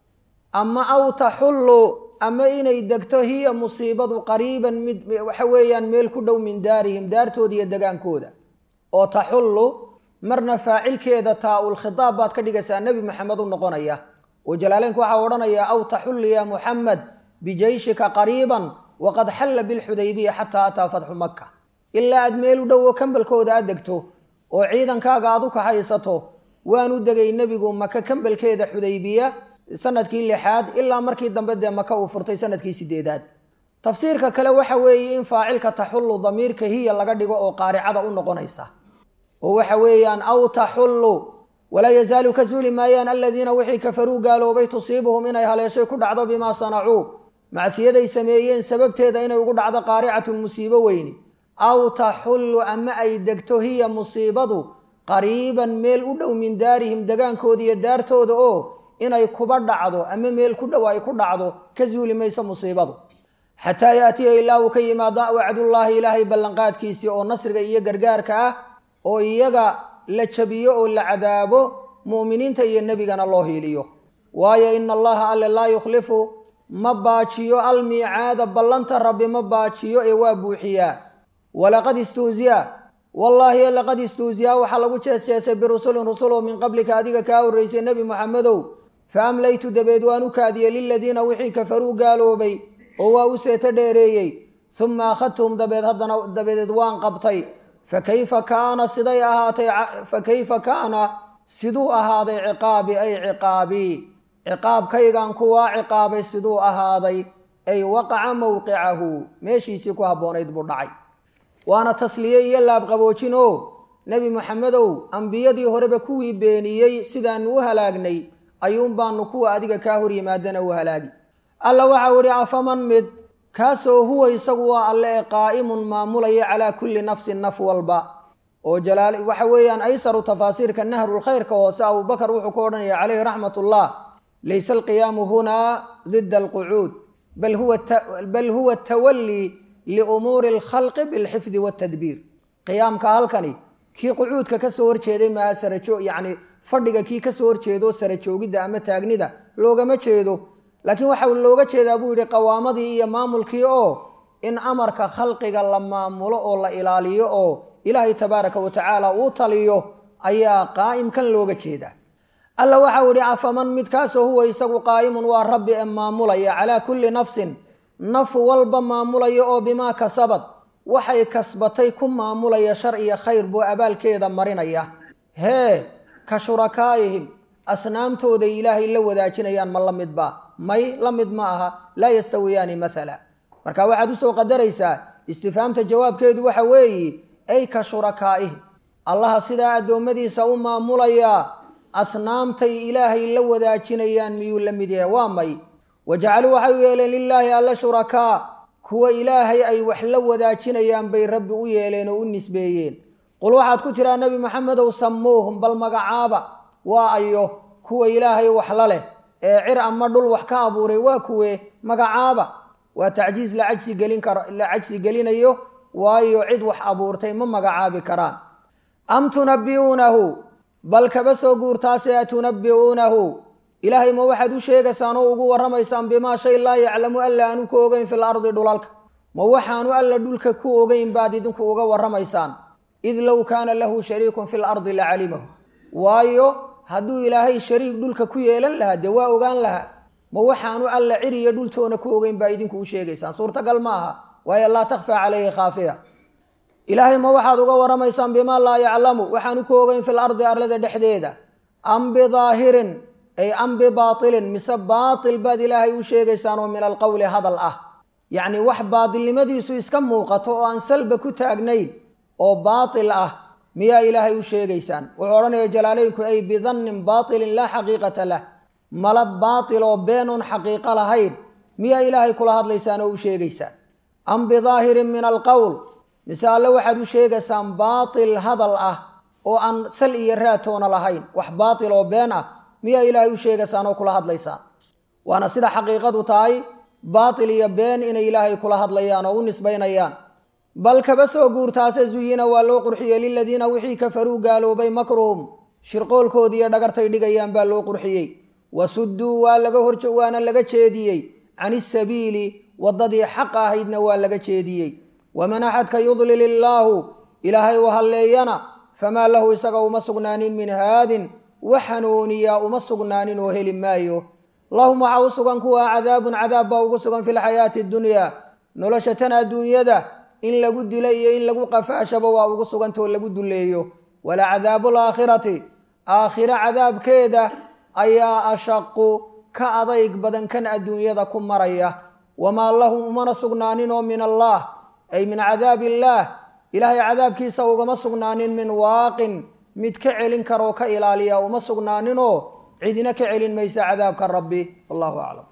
ama aw taxullu ama inay degto hiya musiibadu qariiban mid waxa weeyaan meel ku dhow min daarihim daartooda iyo degaankooda oo taxullu marna faacilkeeda taa-ul khitaab baad ka dhigaysaa nebi moxamed u noqonaya oo jalaaleynku waxaa odhanayaa aw taxullu ya muxamed bijayshika qariiban waqad xalla bilxudaybiya xataa ataa fatxu maka ilaa aad meel u dhow oo kambalkooda aad degto oo ciidankaaga aad u kaxaysato waanu degay nebigu maka kambalkeeda xudaybiya sanadkii lixaad ilaa markii dambe dee maka uu furtay sanadkii sideedaad tafsiirka kale waxa weeye in faacilka taxullu damiirka hiya laga dhigo oo qaaricada u noqonaysa oo waxa weeyaan aw taxullu walaa yazaalu ka suuli maayaan aladiina wixii kafaruu gaaloobay tusiibuhum inay haleeshay ku dhacdo bimaa sanacuu macsiyaday sameeyeen sababteeda inay ugu dhacdo qaaricatun musiibo weyni aw taxullu ama ay degto hiya musiibadu qariiban meel u dhow min daarihim degaankooda iyo daartooda oo inay kuba dhacdo ama meel ku dhow ay ku dhacdo ka zuuli mayso musiibadu xataa yaatiya ilaa uu ka yimaado wacdullaahi ilaahay ballanqaadkiisii oo nasriga iyo gargaarka ah oo iyaga la jabiyo oo la cadaabo mu'miniinta iyo nebigana loo hiiliyo waayo ina allaha alle laa yukhlifu ma baajiyo almiicaada ballanta rabbi ma baajiyo ee waa buuxiyaa walaqad istuusiya wallaahi laqad istuusiyaa waxaa lagu jeesjeesay birusulin rusuloo min qablika adiga kaa horraysay nebi moxamedow fa amlaytu dabeed waan u kaadiyey liladiina wixii kafaruu gaaloobay oo waa u seeto dheereeyey uma akhadtuhum dabeed haddana dabadeed waan qabtay fa kayfa kaana siday ahaatay fa kayfa kaana siduu ahaaday ciqaabi ay ciqaabii ciqaabkaygan kuwaa ciqaabay siduu ahaaday ay waqaca mowqicahu meeshiisii ku habboonayd buu dhacay waana tasliye iyo laabqaboojin oo nebi moxamedow ambiyadii horeba kuwii beeniyey sidaanu u halaagnay ayuun baanu kuwa adiga kaa hor yimaadana u halaagi alla waxau idhi afaman mid kaasoo huwa isagu waa alle ee qaa'imun maamulaya calaa kulli nafsin naf walba oo jalaal waxa weeyaan aysaru tafaasiirka nahrulkhayrka hoose abubakar wuxuu ku odhanaya calayhi raxmat ullah laysa alqiyaamu hunaa dida alqucuud bal huwa tawallii liumuuri alkhalqi bilxifdi waltadbiir qiyaamka halkani kii qucuudka ka soo horjeeday maaha sarajo yacni fadhiga kii ka soo horjeedo sara joogidda ama taagnida loogama jeedo laakiin waxa looga jeedaa buu yidhi qawaamadii iyo maamulkii oo in amarka khalqiga la maamulo oo la ilaaliyo oo ilaahay tabaaraka wa tacaala uu taliyo ayaa qaa'imkan looga jeedaa alla waxau idhi afaman midkaasoo huwa isagu qaa'imun waa rabbi ee maamulaya calaa kulli nafsin naf walba maamulaya oo bimaa kasabad waxay kasbatay ku maamulaya shar iyo khayr buu abaalkeeda marinaya hee ka shurakaa'ihim asnaamtooday ilaahay la wadaajinayaan ma la midba may la mid ma aha laa yastawiyaani maala marka waxaad usoo qadaraysaa istifaamta jawaabkeedu waxa weeye ay ka shurakaa'ihim allaha sidaa addoommadiisa u maamulayaa asnaamtay ilaahay la wadaajinayaan miyuu la mid yahay waa may wajacaluu waxay u yeeleen lilaahi alla shurakaa kuwa ilaahay ay wax la wadaajinayaan bay rabbi u yeeleen oo u nisbeeyeen qul waxaad ku tiraa nebi maxamedow samuuhum bal magacaaba waa ayo kuwa ilaahay wax la leh ee cir ama dhul wax ka abuuray waa kuwee magacaaba waa tacjiis la cajsi gelin karo la cajsi gelinayo waayo cid wax abuurtay ma magacaabi karaan am tunabbi'uunahu bal kaba soo guurtaase atunabbi'uunahu ilaahay ma waxaad u sheegaysaan oo ugu warramaysaan bimaa shay laa yaclamu alla aanu ku ogeyn fil ardi dhulalka ma waxaanu alla dhulka ku ogeyn baad idinku uga warramaysaan id low kaana lahu shariikun fil ardi la calimahu waayo hadduu ilaahay shariik dhulka ku yeelan lahaa dee waa ogaan lahaa ma waxaanu alla ciriyo dhultoona ku ogeyn baa idinku u sheegaysaan suurtagal ma aha waayo laa takhfaa calayhi khaafiya ilaahay ma waxaad uga warramaysaan bimaa laa yaclamu waxaanu ku ogeyn fil ardi arlada dhexdeeda am bidaahirin ay am bibaatilin mise baatil baad ilaahay u sheegaysaan oo min alqowli hadal ah yacni wax baatilnimadiisu iska muuqato oo aan salba ku taagnayn oo baatil ah miyaa ilaahay u sheegaysaan wuxuu odhanaya jalaaleynku ay bidannin baatilin laa xaqiiqata lah mala baatil oo beenuun xaqiiqo lahayn miyaa ilaahay kula hadlaysaan oo u sheegaysaan am bidaahirin min alqowl mise alle waxaad u sheegaysaan baatil hadal ah oo aan sal iyo raatoona lahayn wax baatil oo been ah miyaa ilaahay u sheegaysaan oo kula hadlaysaan waana sida xaqiiqadu tahay baatil iyo been inay ilaahay kula hadlayaan oo u nisbaynayaan bal kaba soo guurtaase zuyina waa loo qurxiyey liladiina wixii kafaruu gaaloobay makruhum shirqoolkoodii iyo dhagartay dhigayaan baa loo qurxiyey wasudduu waa laga hor waana laga jeediyey can isabiili waddadii xaq ahaydna waa laga jeediyey waman axadka yudlil illaahu ilaahay u halleeyana famaa lahu isaga uma sugnaanin min haadin wax hanuuniyaa uma sugnaanin oo heli maayo lahum waxaa u sugan kuwa cadaabun cadaab baa ugu sugan fi lxayaati dunyaa nolosha tan adduunyada in lagu dilo iyo in lagu qafaashaba waa ugu sugantao lagu duleeyo wala cadaabu laakhirati aakhiro cadaabkeeda ayaa ashaqu ka adayg badan kan adduunyada ku maraya wamaa lahum umana sugnaanin oo min allah ay min cadaabi illaah ilaahay cadaabkiisa ugama sugnaanin min waaqin mid ka celin karoo ka ilaaliya uma sugnaaninoo cidina ka celin maysa cadaabka rabbi wallahu aclam